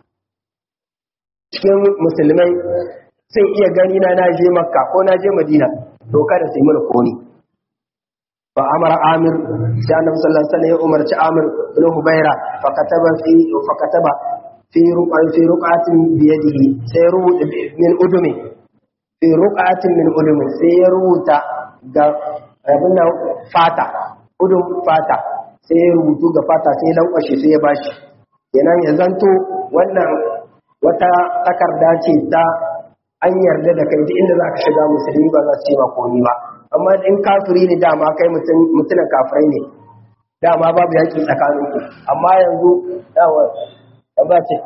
cikin musulmai sun iya gani na na je makka ko na je madina to kada su yi mana koni fa amara amir sai annabi sallallahu alaihi wasallam ya umarci amir ibn hubaira fa kataba fi fa kataba fi ruqan fi ruqatin bi yadihi sai rubuta min udumi fi ruqatin min udumi sai ya rubuta ga abin fata udum fata sai ya rubutu ga fata sai ya lankwashe sai ya bashi kenan ya zanto wannan wata takarda ce ta an yarda da kai duk inda za ka shiga musulmi ba za su ce ma komi ba amma in kafiri ne dama kai mutunan kafirai ne dama babu yaƙi tsakanin ku amma yanzu yawa ba ce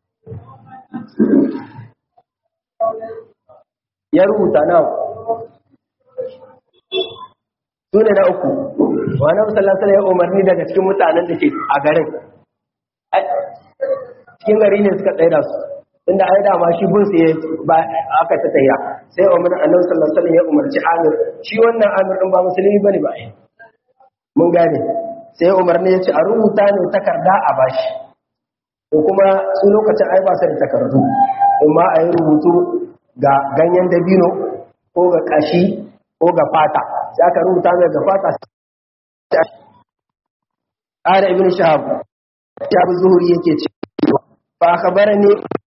ya rubuta na su ne na uku wani musallasala ya umarni daga cikin mutanen da ke a garin cikin gari ne suka tsaye da su inda ai dama shi bin sai ba aka ta tayya sai umar annabi sallallahu alaihi wasallam ya umarci Amir shi wannan Amir din ba musulmi bane ba mun gane sai umar ne ya ce a rubuta ne takarda a bashi ko kuma su lokacin ai ba su da takardu amma a yi rubutu ga ganyen dabino ko ga kashi ko ga fata sai aka rubuta mai ga fata قال ابن شهاب شهاب الزهري yake cewa fa akhbarani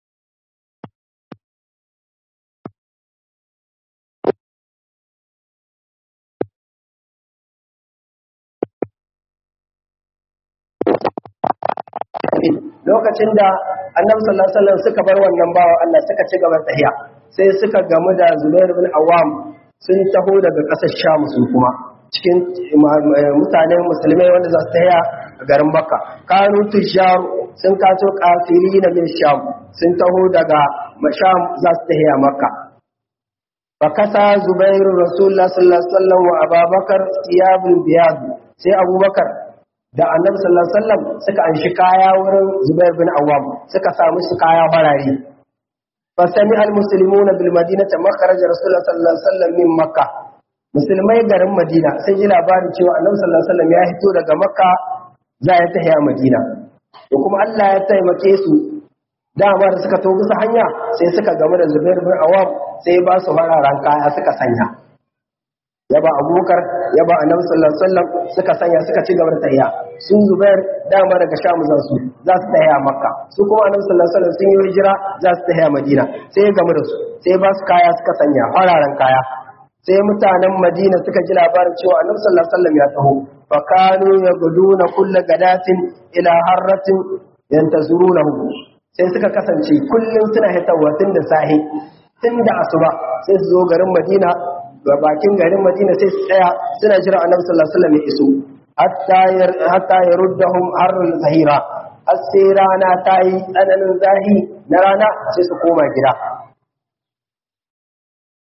lokacin da annabi sallallahu alaihi wasallam suka bar wannan bawa Allah suka ci gaba tahiya sai suka gamu da Zubair bin Awam sun taho daga ƙasar Sham su kuma cikin mutanen musulmai wanda za su tahiya a garin Makka kanu tushar sun kato kafiri na min Sham sun taho daga Sham za su tahiya Makka fakasa Zubair Rasulullah sallallahu alaihi wasallam wa Abubakar thiyabul biyad sai Abubakar da annabi sallallahu alaihi wasallam suka anshi kaya wurin Zubair bin Awwam suka samu su kaya farare fa sami al muslimuna bil madinati makharaj rasulullah sallallahu alaihi wasallam min makka musulmai garin madina sun ji labarin cewa annabi sallallahu alaihi wasallam ya hito daga makka za ya tafiya madina to kuma Allah ya taimake su dama da suka to bisa hanya sai suka gamu da Zubair bin Awwam sai ba su fararen kaya suka sanya ya ba abubakar ya ba annabi sallallahu alaihi wasallam suka sanya suka ci gaba da tahiya sun zubair dama daga sham za su za su tahiya makka su kuma annabi sallallahu alaihi wasallam sun yi hijira za su tahiya madina sai ya gamu da su sai ba su kaya suka sanya fararen kaya sai mutanen madina suka ji labarin cewa annabi sallallahu alaihi wasallam ya taho fa kanu yaguduna kull gadatin ila harratin yantazurunahu sai suka kasance kullum suna hitawa tun da sahi tun da asuba sai su zo garin madina ga bakin garin Madina sai su tsaya suna jira Annabi sallallahu alaihi wasallam ya iso hatta hatta yaruddahum harrul zahira har sai rana ta yi tsananin zahi na rana sai su koma gida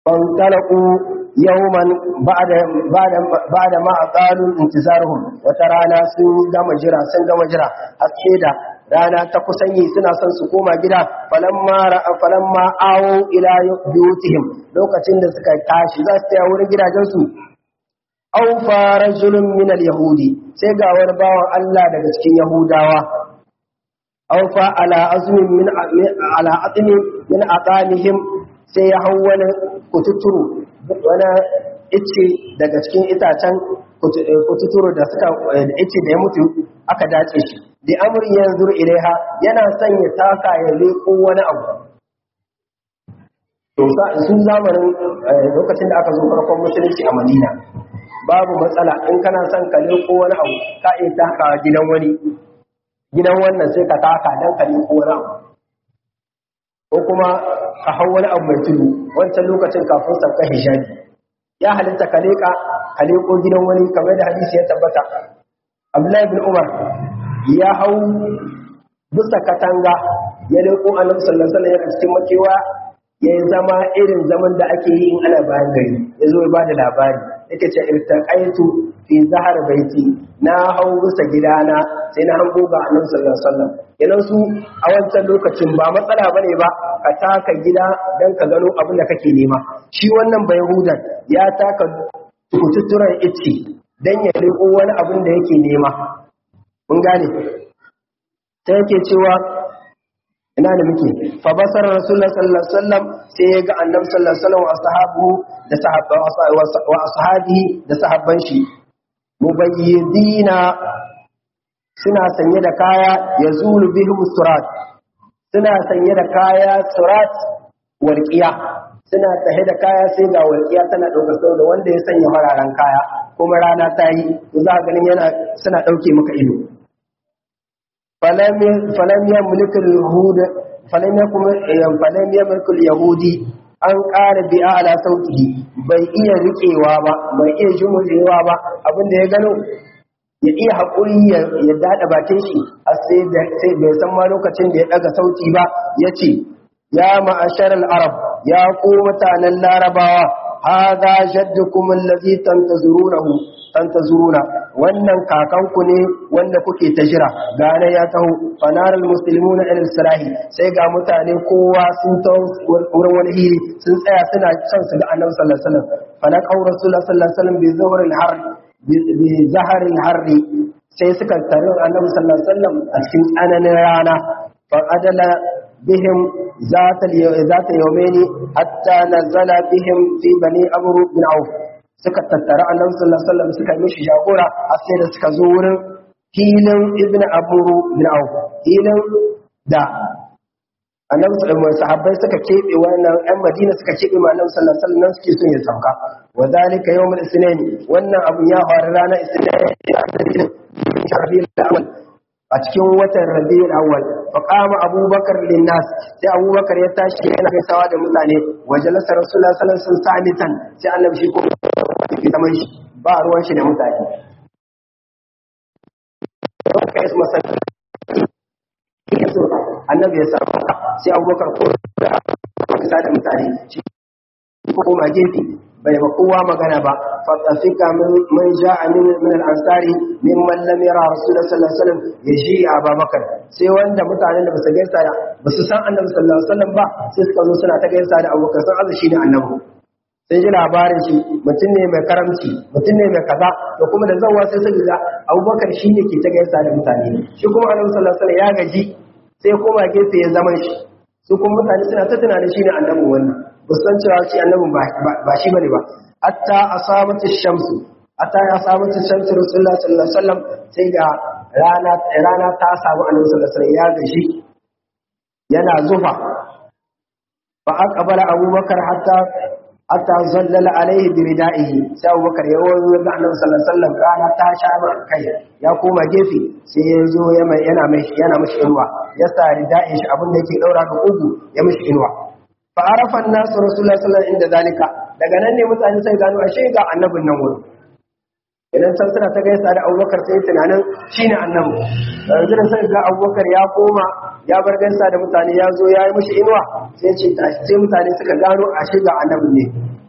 fantalaqu yawman ba'da ba'da ba'da ma aqalu intizaruhum wata rana sun gama jira sun gama jira haske da rana ta kusan yi suna son su koma gida falamma ra'a falamma awo ila biyutihim lokacin da suka tashi za su tsaya wurin gidajensu aw farajulun min al-yahudi sai ga wani bawan Allah daga cikin yahudawa aw fa ala azmin min ala atmi min aqamihim sai ya hau wani kututuru wani ice daga cikin itacen kututuru da suka ice da ya mutu aka dace shi da amri yanzu ilaiha yana son ya taka ya leko wani abu to sun zamanin lokacin da aka zo farkon musulunci a Madina babu matsala in kana son ka leko wani abu ka iya taka gidan wani gidan wannan sai ka taka dan ka leko wani abu ko kuma ka hau wani abu mai tudu wancan lokacin kafin sauka hijabi ya halitta ka leka ka leko gidan wani kamar da hadisi ya tabbata Abdullahi bin Umar ya hau bisa katanga ya leko annabi sallallahu alaihi wasallam yana cikin makewa ya zama irin zaman da ake yi in ana bayan gari ya zo ya bada labari yake ce irtaqaitu fi zahar baiti na hau bisa gidana sai na hango ga annabi sallallahu alaihi wasallam kenan su a wancan lokacin ba matsala bane ba ka taka gida dan ka gano abin da kake nema shi wannan bai hudan ya taka kututturan ice dan ya riko wani abin da yake nema mun gane sai yake cewa ina da muke fa basar rasulullah sallallahu alaihi wasallam sai ya ga annabi sallallahu alaihi wasallam wa ashabu da sahabban wa ashabihi da sahabban shi mubayyidina suna sanye da kaya yazulu bihim surat suna sanye da kaya surat walqiya suna tahe da kaya sai ga walqiya tana daukar sau da wanda ya sanya fararen kaya kuma rana ta yi za ka ganin yana suna dauke maka ido falam yamlik al-yahud falam yakum falam yamlik al-yahudi an ƙara bi ala sautihi bai iya riƙewa ba bai iya jumurewa ba abinda ya gano ya iya haƙuri ya daɗa bakin shi a sai bai san ma lokacin da ya ɗaga sauti ba ya ce ya ma'ashar al-arab ya ku mutanen larabawa hadha jaddukum allazi tantazurunahu tantazuruna wannan kakanku ne wanda kuke ta jira gane ya taho fanaral muslimuna ila sirahi sai ga mutane kowa sun taho wurin wani hiri sun tsaya suna son su ga annabi sallallahu alaihi wasallam fana qaur rasulullah sallallahu alaihi wasallam bi zuhril har bi zaharil harri sai suka tare annabi sallallahu alaihi wasallam a cikin tsananin rana fa adala bihim ذات ذات يومين حتى نزل بهم في بني عمرو بن عوف suka tattara annabi sallallahu alaihi wasallam suka yi mishi jagora a sai da suka zo wurin filin ibn aburu bin auf filin da annabi sallallahu alaihi sahabbai suka kebe wannan ɗan madina suka kebe ma annabi sallallahu alaihi wasallam suke son ya sauka wa zalika yawmul isnin wannan abu ya faru ranar isnin awwal a cikin watan rabiul awwal fa qama abubakar linnas sai abubakar ya tashi yana gaisawa da mutane wa jalasa rasulullahi sallallahu alaihi wasallam samitan sai annabi shi ko zaman shi ba ruwan shi da mutane kai su masan annabi ya samu sai abubakar ko da kasa da mutane shi ko koma gefe bai ba kowa magana ba fatafika man ja'a min min al-ansari mimman lam yara rasulullah sallallahu alaihi wasallam yaji abubakar sai wanda mutanen da basu gaisa da basu san annabi sallallahu alaihi wasallam ba sai suka zo suna ta gaisa da abubakar sun azu shine annabi sai ji labarin shi mutum ne mai karamci mutum ne mai kaza da kuma da zawa sai suka ga abubakar shi ne ke ta gaisa da mutane shi kuma annabi sallallahu alaihi wasallam ya gaji sai koma gefe ya zama shi su kuma mutane suna ta tunanin shi ne annabin wannan ba san cewa shi annabin ba shi bane ba hatta asabatu shamsu hatta ya asabatu shamsu rasulullah sallallahu alaihi wasallam sai ga rana rana ta samu annabi sallallahu alaihi wasallam ya gaji yana zufa fa aqbala abubakar hatta hatta zallala alaihi bi ridaihi sai abubakar ya wazo ga annabi sallallahu alaihi wasallam rana ta sha kai ya koma gefe sai ya zo yana mai yana mishi inuwa ya sa rida'in shi abin da yake daura ga ugu ya mishi inuwa fa arafa an-nasu rasulullahi sallallahu alaihi wasallam inda zalika daga nan ne mutane sai gano ashe ga annabin nan wurin idan can suna ta gaisa da abubakar sai tunanin shine annabi yanzu da sai ga abubakar ya koma ya bar gaisa da mutane ya zo ya yi mishi inuwa sai ce sai mutane suka gano ashe ga annabin ne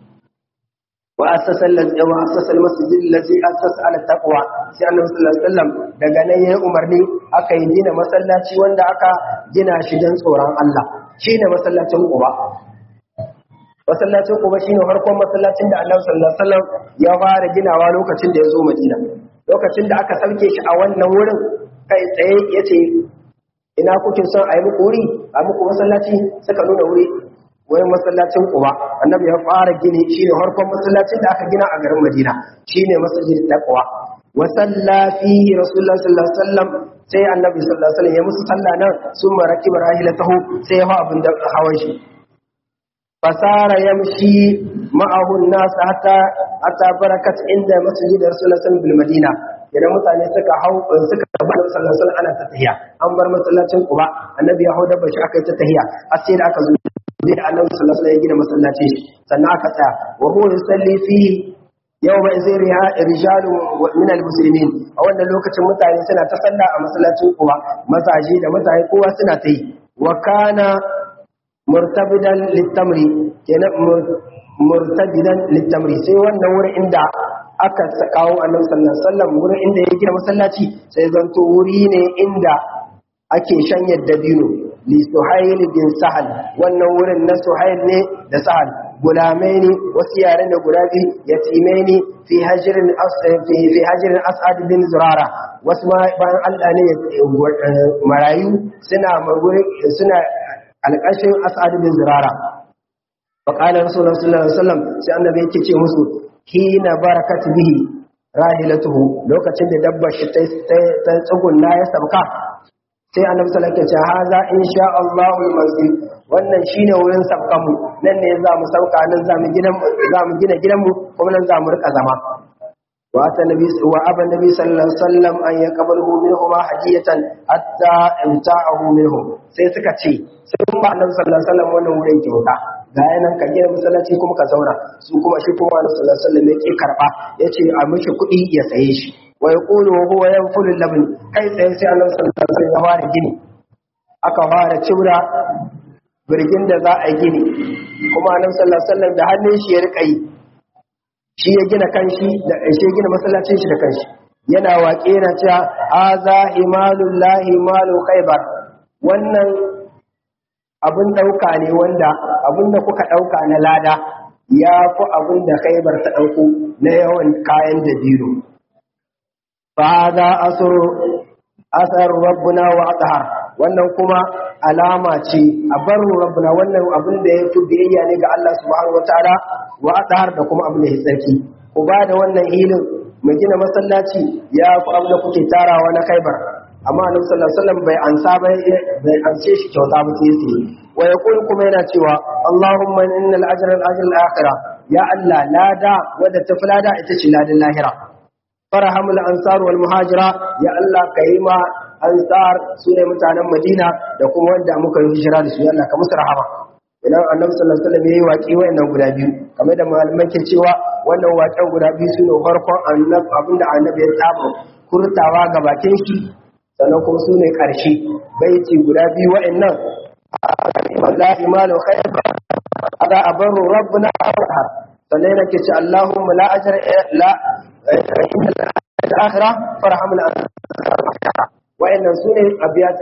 wa assasa allazi wa assasa almasjid allazi assasa ala taqwa sai annabi sallallahu alaihi wasallam daga nan yayi umarni aka yi gina masallaci wanda aka gina shi dan tsoron Allah shine masallacin Quba masallacin Quba shine farkon masallacin da Annabi sallallahu alaihi wasallam ya fara ginawa lokacin da ya zo Madina lokacin da aka sauke shi a wannan wurin kai tsaye yace ina kuke son a yi muku wuri a muku masallaci suka nuna wuri wurin masallacin Quba Annabi ya fara gini shine farkon masallacin da aka gina a garin Madina shine masjidin Taqwa wa salla fihi Rasulullah sallallahu alaihi wasallam sai Annabi sallallahu alaihi wasallam ya musu sallah nan summa rakiba rahilatahu sai ya hawa abin da hawan shi fasara yamshi ma'ahu an-nas hatta hatta barakat inda masjid Rasulullah sallallahu alaihi Madina idan mutane suka hau suka bar sallallahu alaihi ana ta tahiya an bar masallacin Quba annabi ya hau da bashi aka yi ta tahiya har sai da aka zo da annabi sallallahu alaihi ya gina masallacin shi sannan aka tsaya wa huwa yusalli fi yawma izin rijalu min al-muslimin a wannan lokacin mutane suna ta sallah a masallacin Quba masaji da mutane kowa suna ta yi wa kana murtabidan littamri kenan murtabidan littamri sai wannan wurin inda aka kawo annabi sallallahu alaihi wasallam wurin inda ya gina masallaci sai zanto wuri ne inda ake shanyar dabino li suhail bin sahal wannan wurin na suhail ne da sahal gulamai ne wasu yare da guda biyu yatimai ne fi hajirin fi fi hajirin as'ad bin zurara wasu ma bayan Allah ne marayu suna suna alƙashin as'ad bin zurara fa qala rasulullah sallallahu alaihi wasallam sai annabi yake ce musu hina barakat bihi rahilatuhu lokacin da dabbar shi ta ta tsugunna ya sabka sai annabi sallallahu alaihi wasallam ya ce haza insha Allah masjid wannan shine wurin sabkan mu nan ne za mu sauka nan za mu gina za mu gina gidan mu kuma nan za mu rika zama wa ata nabi wa aba nabi sallallahu alaihi wasallam an yaqbalu minhuma hadiyatan hatta imta'ahu minhum sai suka ce sun ba annabi sallallahu alaihi wasallam wannan wurin kyauta ga yanan ka gina masallaci kuma ka zauna su kuma shi kuma annabi sallallahu alaihi wasallam yake karba yace a mishi kuɗi ya saye shi wa yaqulu wa huwa yanfulu labni kai tsaye sai annabi sallallahu alaihi wasallam ya fara gini aka fara cibra birgin da za a gini kuma annabi sallallahu alaihi wasallam da hannun shi ya rika yi shi ya gina kanshi da shi ya gina masallacin shi da kanshi yana waƙe na cewa haza imalullahi malu khaybar wannan abin ɗauka ne wanda abin da kuka ɗauka na lada ya fi abin da khaybar ta ɗauko na yawan kayan da biro fa za asar rabbuna wa athar wannan kuma alama ce a barru rabbuna wannan abin da ya fi biyayya ne ga Allah subhanahu wataala wa athar da kuma abin da ya tsarki ku ba da wannan hilin mu gina masallaci ya fi abin da kuke tarawa na khaybar amma annabi sallallahu alaihi wasallam bai ansa bai bai ance shi kyauta ba sai sai wa yaqul kuma yana cewa Allahumma innal ajra al ajra al akhirah ya Allah lada wadda ta lada ita ce ladan lahira farhamul ansar wal muhajira ya Allah kai ma ansar sune mutanen Madina da kuma wanda muka yi hijira da su ya Allah ka musu rahama idan annabi sallallahu alaihi wasallam yayi waki wayannan guda biyu kamar da malaman ke cewa wannan waken guda biyu sune farkon annabi abinda annabi ya saba kurtawa ga bakin shi sannan kuma su ne ƙarshe baiti guda biyu wa'annan la imanu khair ada abaru rabbuna arhar sannan yana ke ce allahumma la ajra la inna al-akhirah farhamul wa'annan su ne abiyat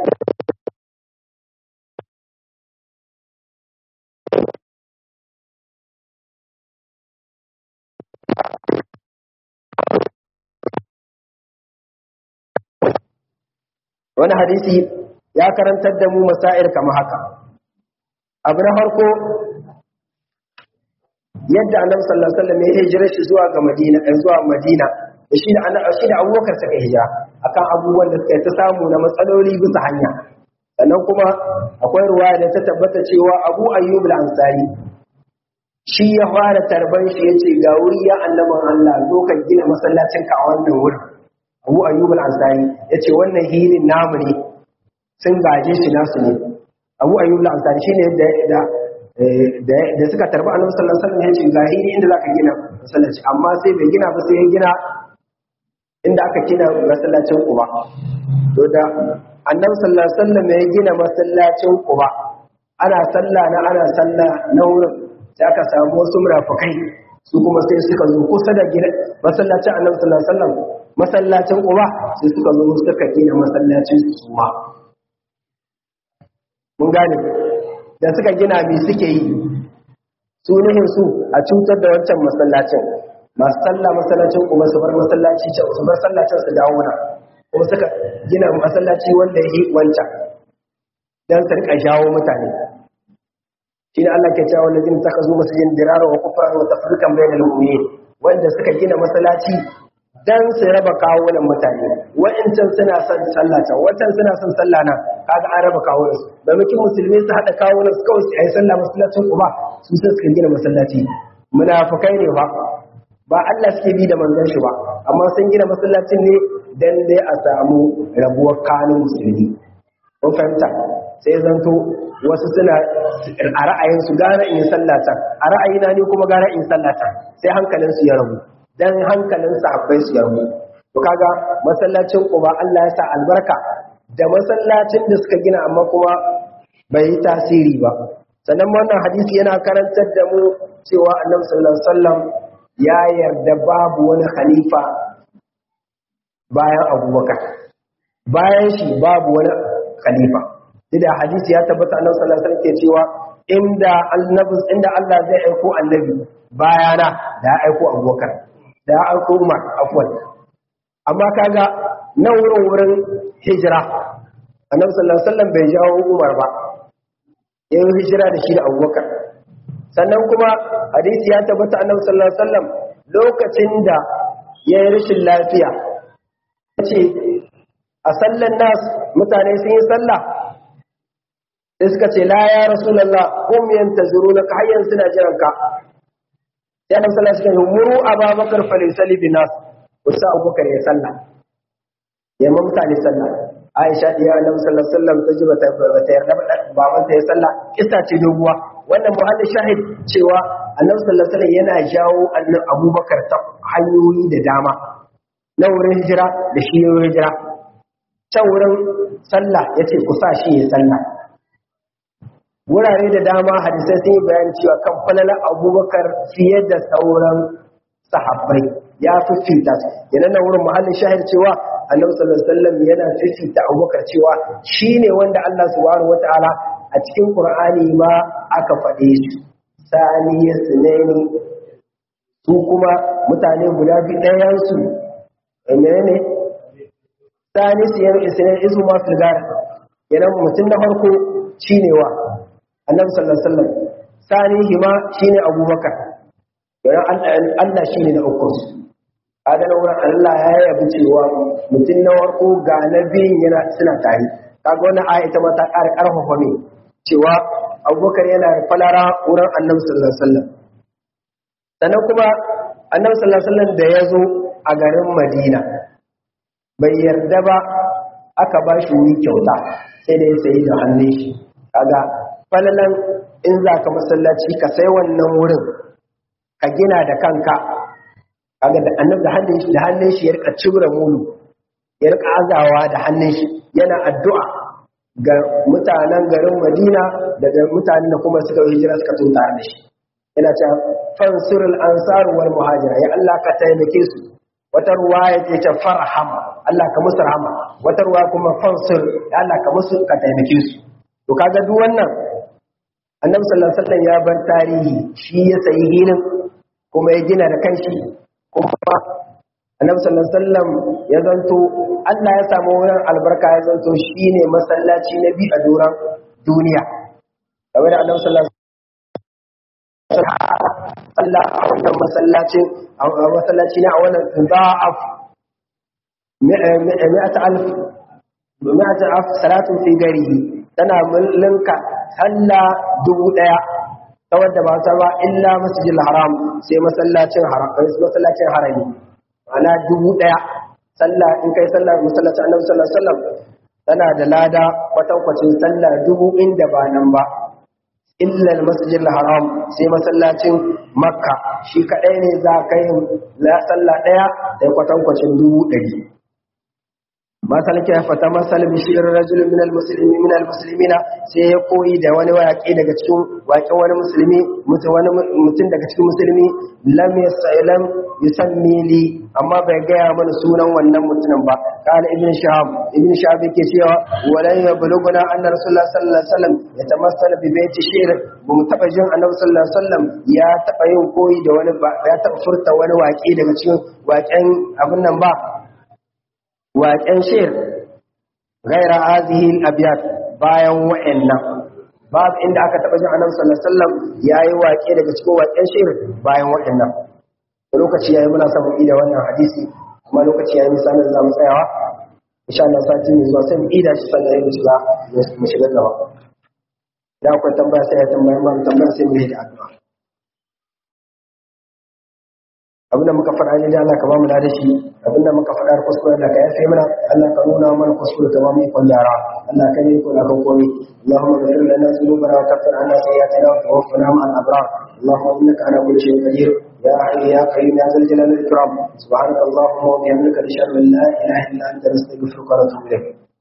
wani hadisi ya karantar da mu masair kamar haka abu na farko yadda annabi sallallahu alaihi wasallam ya hijira shi zuwa ga Madina ɗan zuwa Madina da shi da annabi shi da Abubakar suka hijira akan abubuwan da suka ta samu na matsaloli bisa hanya sannan kuma akwai ruwaya da ta tabbata cewa Abu Ayyub al-Ansari shi ya fara tarban shi yace ga wuri ya annaban Allah zo ka gina masallacin ka a wannan wurin abu ayyub al-ansari yace wannan hilin namu ne sun gaje shi nasu ne abu ayyub al-ansari shine da da da suka tarbi annabi sallallahu alaihi wasallam yace ga hili inda zaka gina masallaci amma sai bai gina ba sai ya gina inda aka gina masallacin Quba to da annabi sallallahu alaihi wasallam ya gina masallacin Quba ana sallah na ana sallah na wurin sai aka samu wasu murafukai su kuma sai suka zo kusa da gida masallacin annabi sallallahu alaihi wasallam masallacin Quba sai suka zo suka gina masallacin su ma mun gane da suka gina me suke yi su nihin su a cutar da wancan masallacin masu sallah masallacin Quba su bar masallaci su bar sallacin su dawo na kuma suka gina masallaci wanda ya yi wancan dan su rika jawo mutane shi ne Allah ke cewa wanda zai saka zo masajin dirara wa kufran wa tafrikan bainal mu'minin wanda suka gina masallaci dan su raba kawunan mutane wa'ancan suna son sallah can wancan suna son sallah nan kaga an raba kawunan su da mukin musulmi su hada kawunan su kawai su yi sallah masallacin uba su sai suka gina masallaci munafikai ne ba ba Allah suke bi da manzon shi ba amma sun gina masallacin ne dan dai a samu rabuwar kanun musulmi kun fahimta sai zanto wasu suna a ra'ayinsu gara in sallata a ra'ayina ne kuma gara in sallata sai hankalinsu ya rabu dan hankalin sahabbai su ya rabu to kaga masallacin Quba Allah ya sa albarka da masallacin da suka gina amma kuma bai yi tasiri ba sannan wannan hadisi yana karantar da mu cewa Annabi sallallahu alaihi wasallam ya yarda babu wani khalifa bayan Abubakar bayan shi babu wani khalifa da hadisi ya tabbata annabi sallallahu alaihi wasallam ke cewa inda annabi inda Allah zai aiko annabi bayana da ya aiko Abubakar da ya aiko Umar afwan amma kaga nan wurin wurin hijira annabi sallallahu alaihi wasallam bai jawo Umar ba yayin hijira da shi da Abubakar sannan kuma hadisi ya tabbata annabi sallallahu alaihi wasallam lokacin da ya yi rashin lafiya ce a sallan nas mutane sun yi sallah sai suka ce la ya rasulullah hum yantazurunaka hayyan suna jiran ka sai annabi sallallahu alaihi wasallam muru ababakar falisali bin nas usa abubakar ya sallah ya ma mutane sallah aisha diya annabi sallallahu alaihi wasallam ta ji bata bata yarda ba baban ta ya sallah kissa ce doguwa wannan muhalli shahid cewa annabi sallallahu alaihi wasallam yana jawo annabi abubakar ta hanyoyi da dama na wurin hijira da shi hijira can wurin sallah yace ku sa shi ya sallah wurare da dama hadisai sun yi bayani cewa kan falala abubakar fiye da sauran sahabbai ya fi fita yana na wurin muhallin shahid cewa annabi sallallahu alaihi wasallam yana fifita abubakar cewa shine wanda Allah subhanahu wataala a cikin qur'ani ma aka faɗe shi sani ya sunaini su kuma mutane guda biyu ɗayan su menene sani su yana isnaini isu ma filgar yana mutum na farko shine wa annabi sallallahu alaihi wasallam sani hima shine abubakar don Allah shine na uku kaga na wurin Allah ya yabi cewa mutum na warko ga na biyun yana suna tare kaga wannan aya ita ma ta ƙara ƙarfafa ne cewa abubakar yana da falara wurin annabi sallallahu alaihi wasallam sannan kuma annabi sallallahu alaihi wasallam da ya zo a garin madina bai yarda ba aka ba shi wuri kyauta sai da ya sayi da hannun shi kaga falalan in za ka masallaci ka sai wannan wurin ka gina da kanka kaga da annabi da hannun shi da hannun shi ya rika cibra mulu ya rika azawa da hannun shi yana addu'a ga mutanen garin Madina daga mutanen da kuma suka hijira suka tunta da shi yana cewa fansurul ansar wal muhajira ya Allah ka taimake su wata ruwaya ce ta farham Allah ka musu rahama wata ruwaya kuma fansur ya Allah ka musu ka taimake su to kaga duk wannan annabi sallallahu alaihi wasallam ya bar tarihi shi ya sayi hilin kuma ya gina da kanshi kuma annabi sallallahu alaihi wasallam ya zanto Allah ya samu wurin albarka ya zanto shine masallaci na bi a doran duniya kamar da annabi sallallahu Allah a wannan masallacin a masallaci na a wannan za'af mi'ata alf mi'ata alf salatu fi garihi tana mullinka sallah dubu daya ta wadda ba ta ba illa masjidil haram sai masallacin haram masallacin harami ana dubu daya sallah in kai sallah masallacin annabi sallallahu alaihi wasallam tana da lada kwatankwacin sallah dubu inda ba nan ba illa masjidil haram sai masallacin makka shi kadai ne za ka yi la sallah daya da kwatankwacin dubu dari masal ke fata masal bishir rajul min almuslimi min almuslimina sai ya koyi da wani waƙe daga cikin waƙen wani musulmi mutum wani mutum daga cikin musulmi lam yasalam yusammi li amma bai gaya mana sunan wannan mutumin ba kana ibn shahab ibn shahab yake cewa walan yabluguna anna rasulullah sallallahu alaihi wasallam yatamassala bi baiti shir ba mu taba jin annabi sallallahu alaihi wasallam ya taba yin koyi da wani ba ya taba furta wani waƙe daga cikin waƙen abin nan ba waƙen shir gaira hazihi al-abyat bayan wa'annan babu inda aka taba jin annabi sallallahu alaihi wasallam yayi waƙe daga cikin waƙen shir bayan wa'annan lokaci yayi muna son mu ida wannan hadisi kuma lokaci yayi misalin da zamu tsayawa insha Allah sati mai zuwa sai mu ida shi sannan mu shiga mu shiga gaba da akwai tambaya sai ya tambaya ma tambaya sai mu yi da addu'a abinda muka faɗa ne da Allah ka ba mu da shi abinda muka faɗa da kuskure da ka yafe mana Allah ka nuna mana kuskure ka ba mu ikon yara Allah ka yi ko da kan komai Allahumma ghfir lana dhunubana wa kaffir anna sayyi'atina wa tawaffana ma'al abrar Allahumma innaka ala kulli shay'in qadir يا حي يا قيوم يا ذا الجلال والإكرام سبحانك اللهم وبحمدك نشهد أن لا إله إلا أنت نستغفرك ونتوب إليك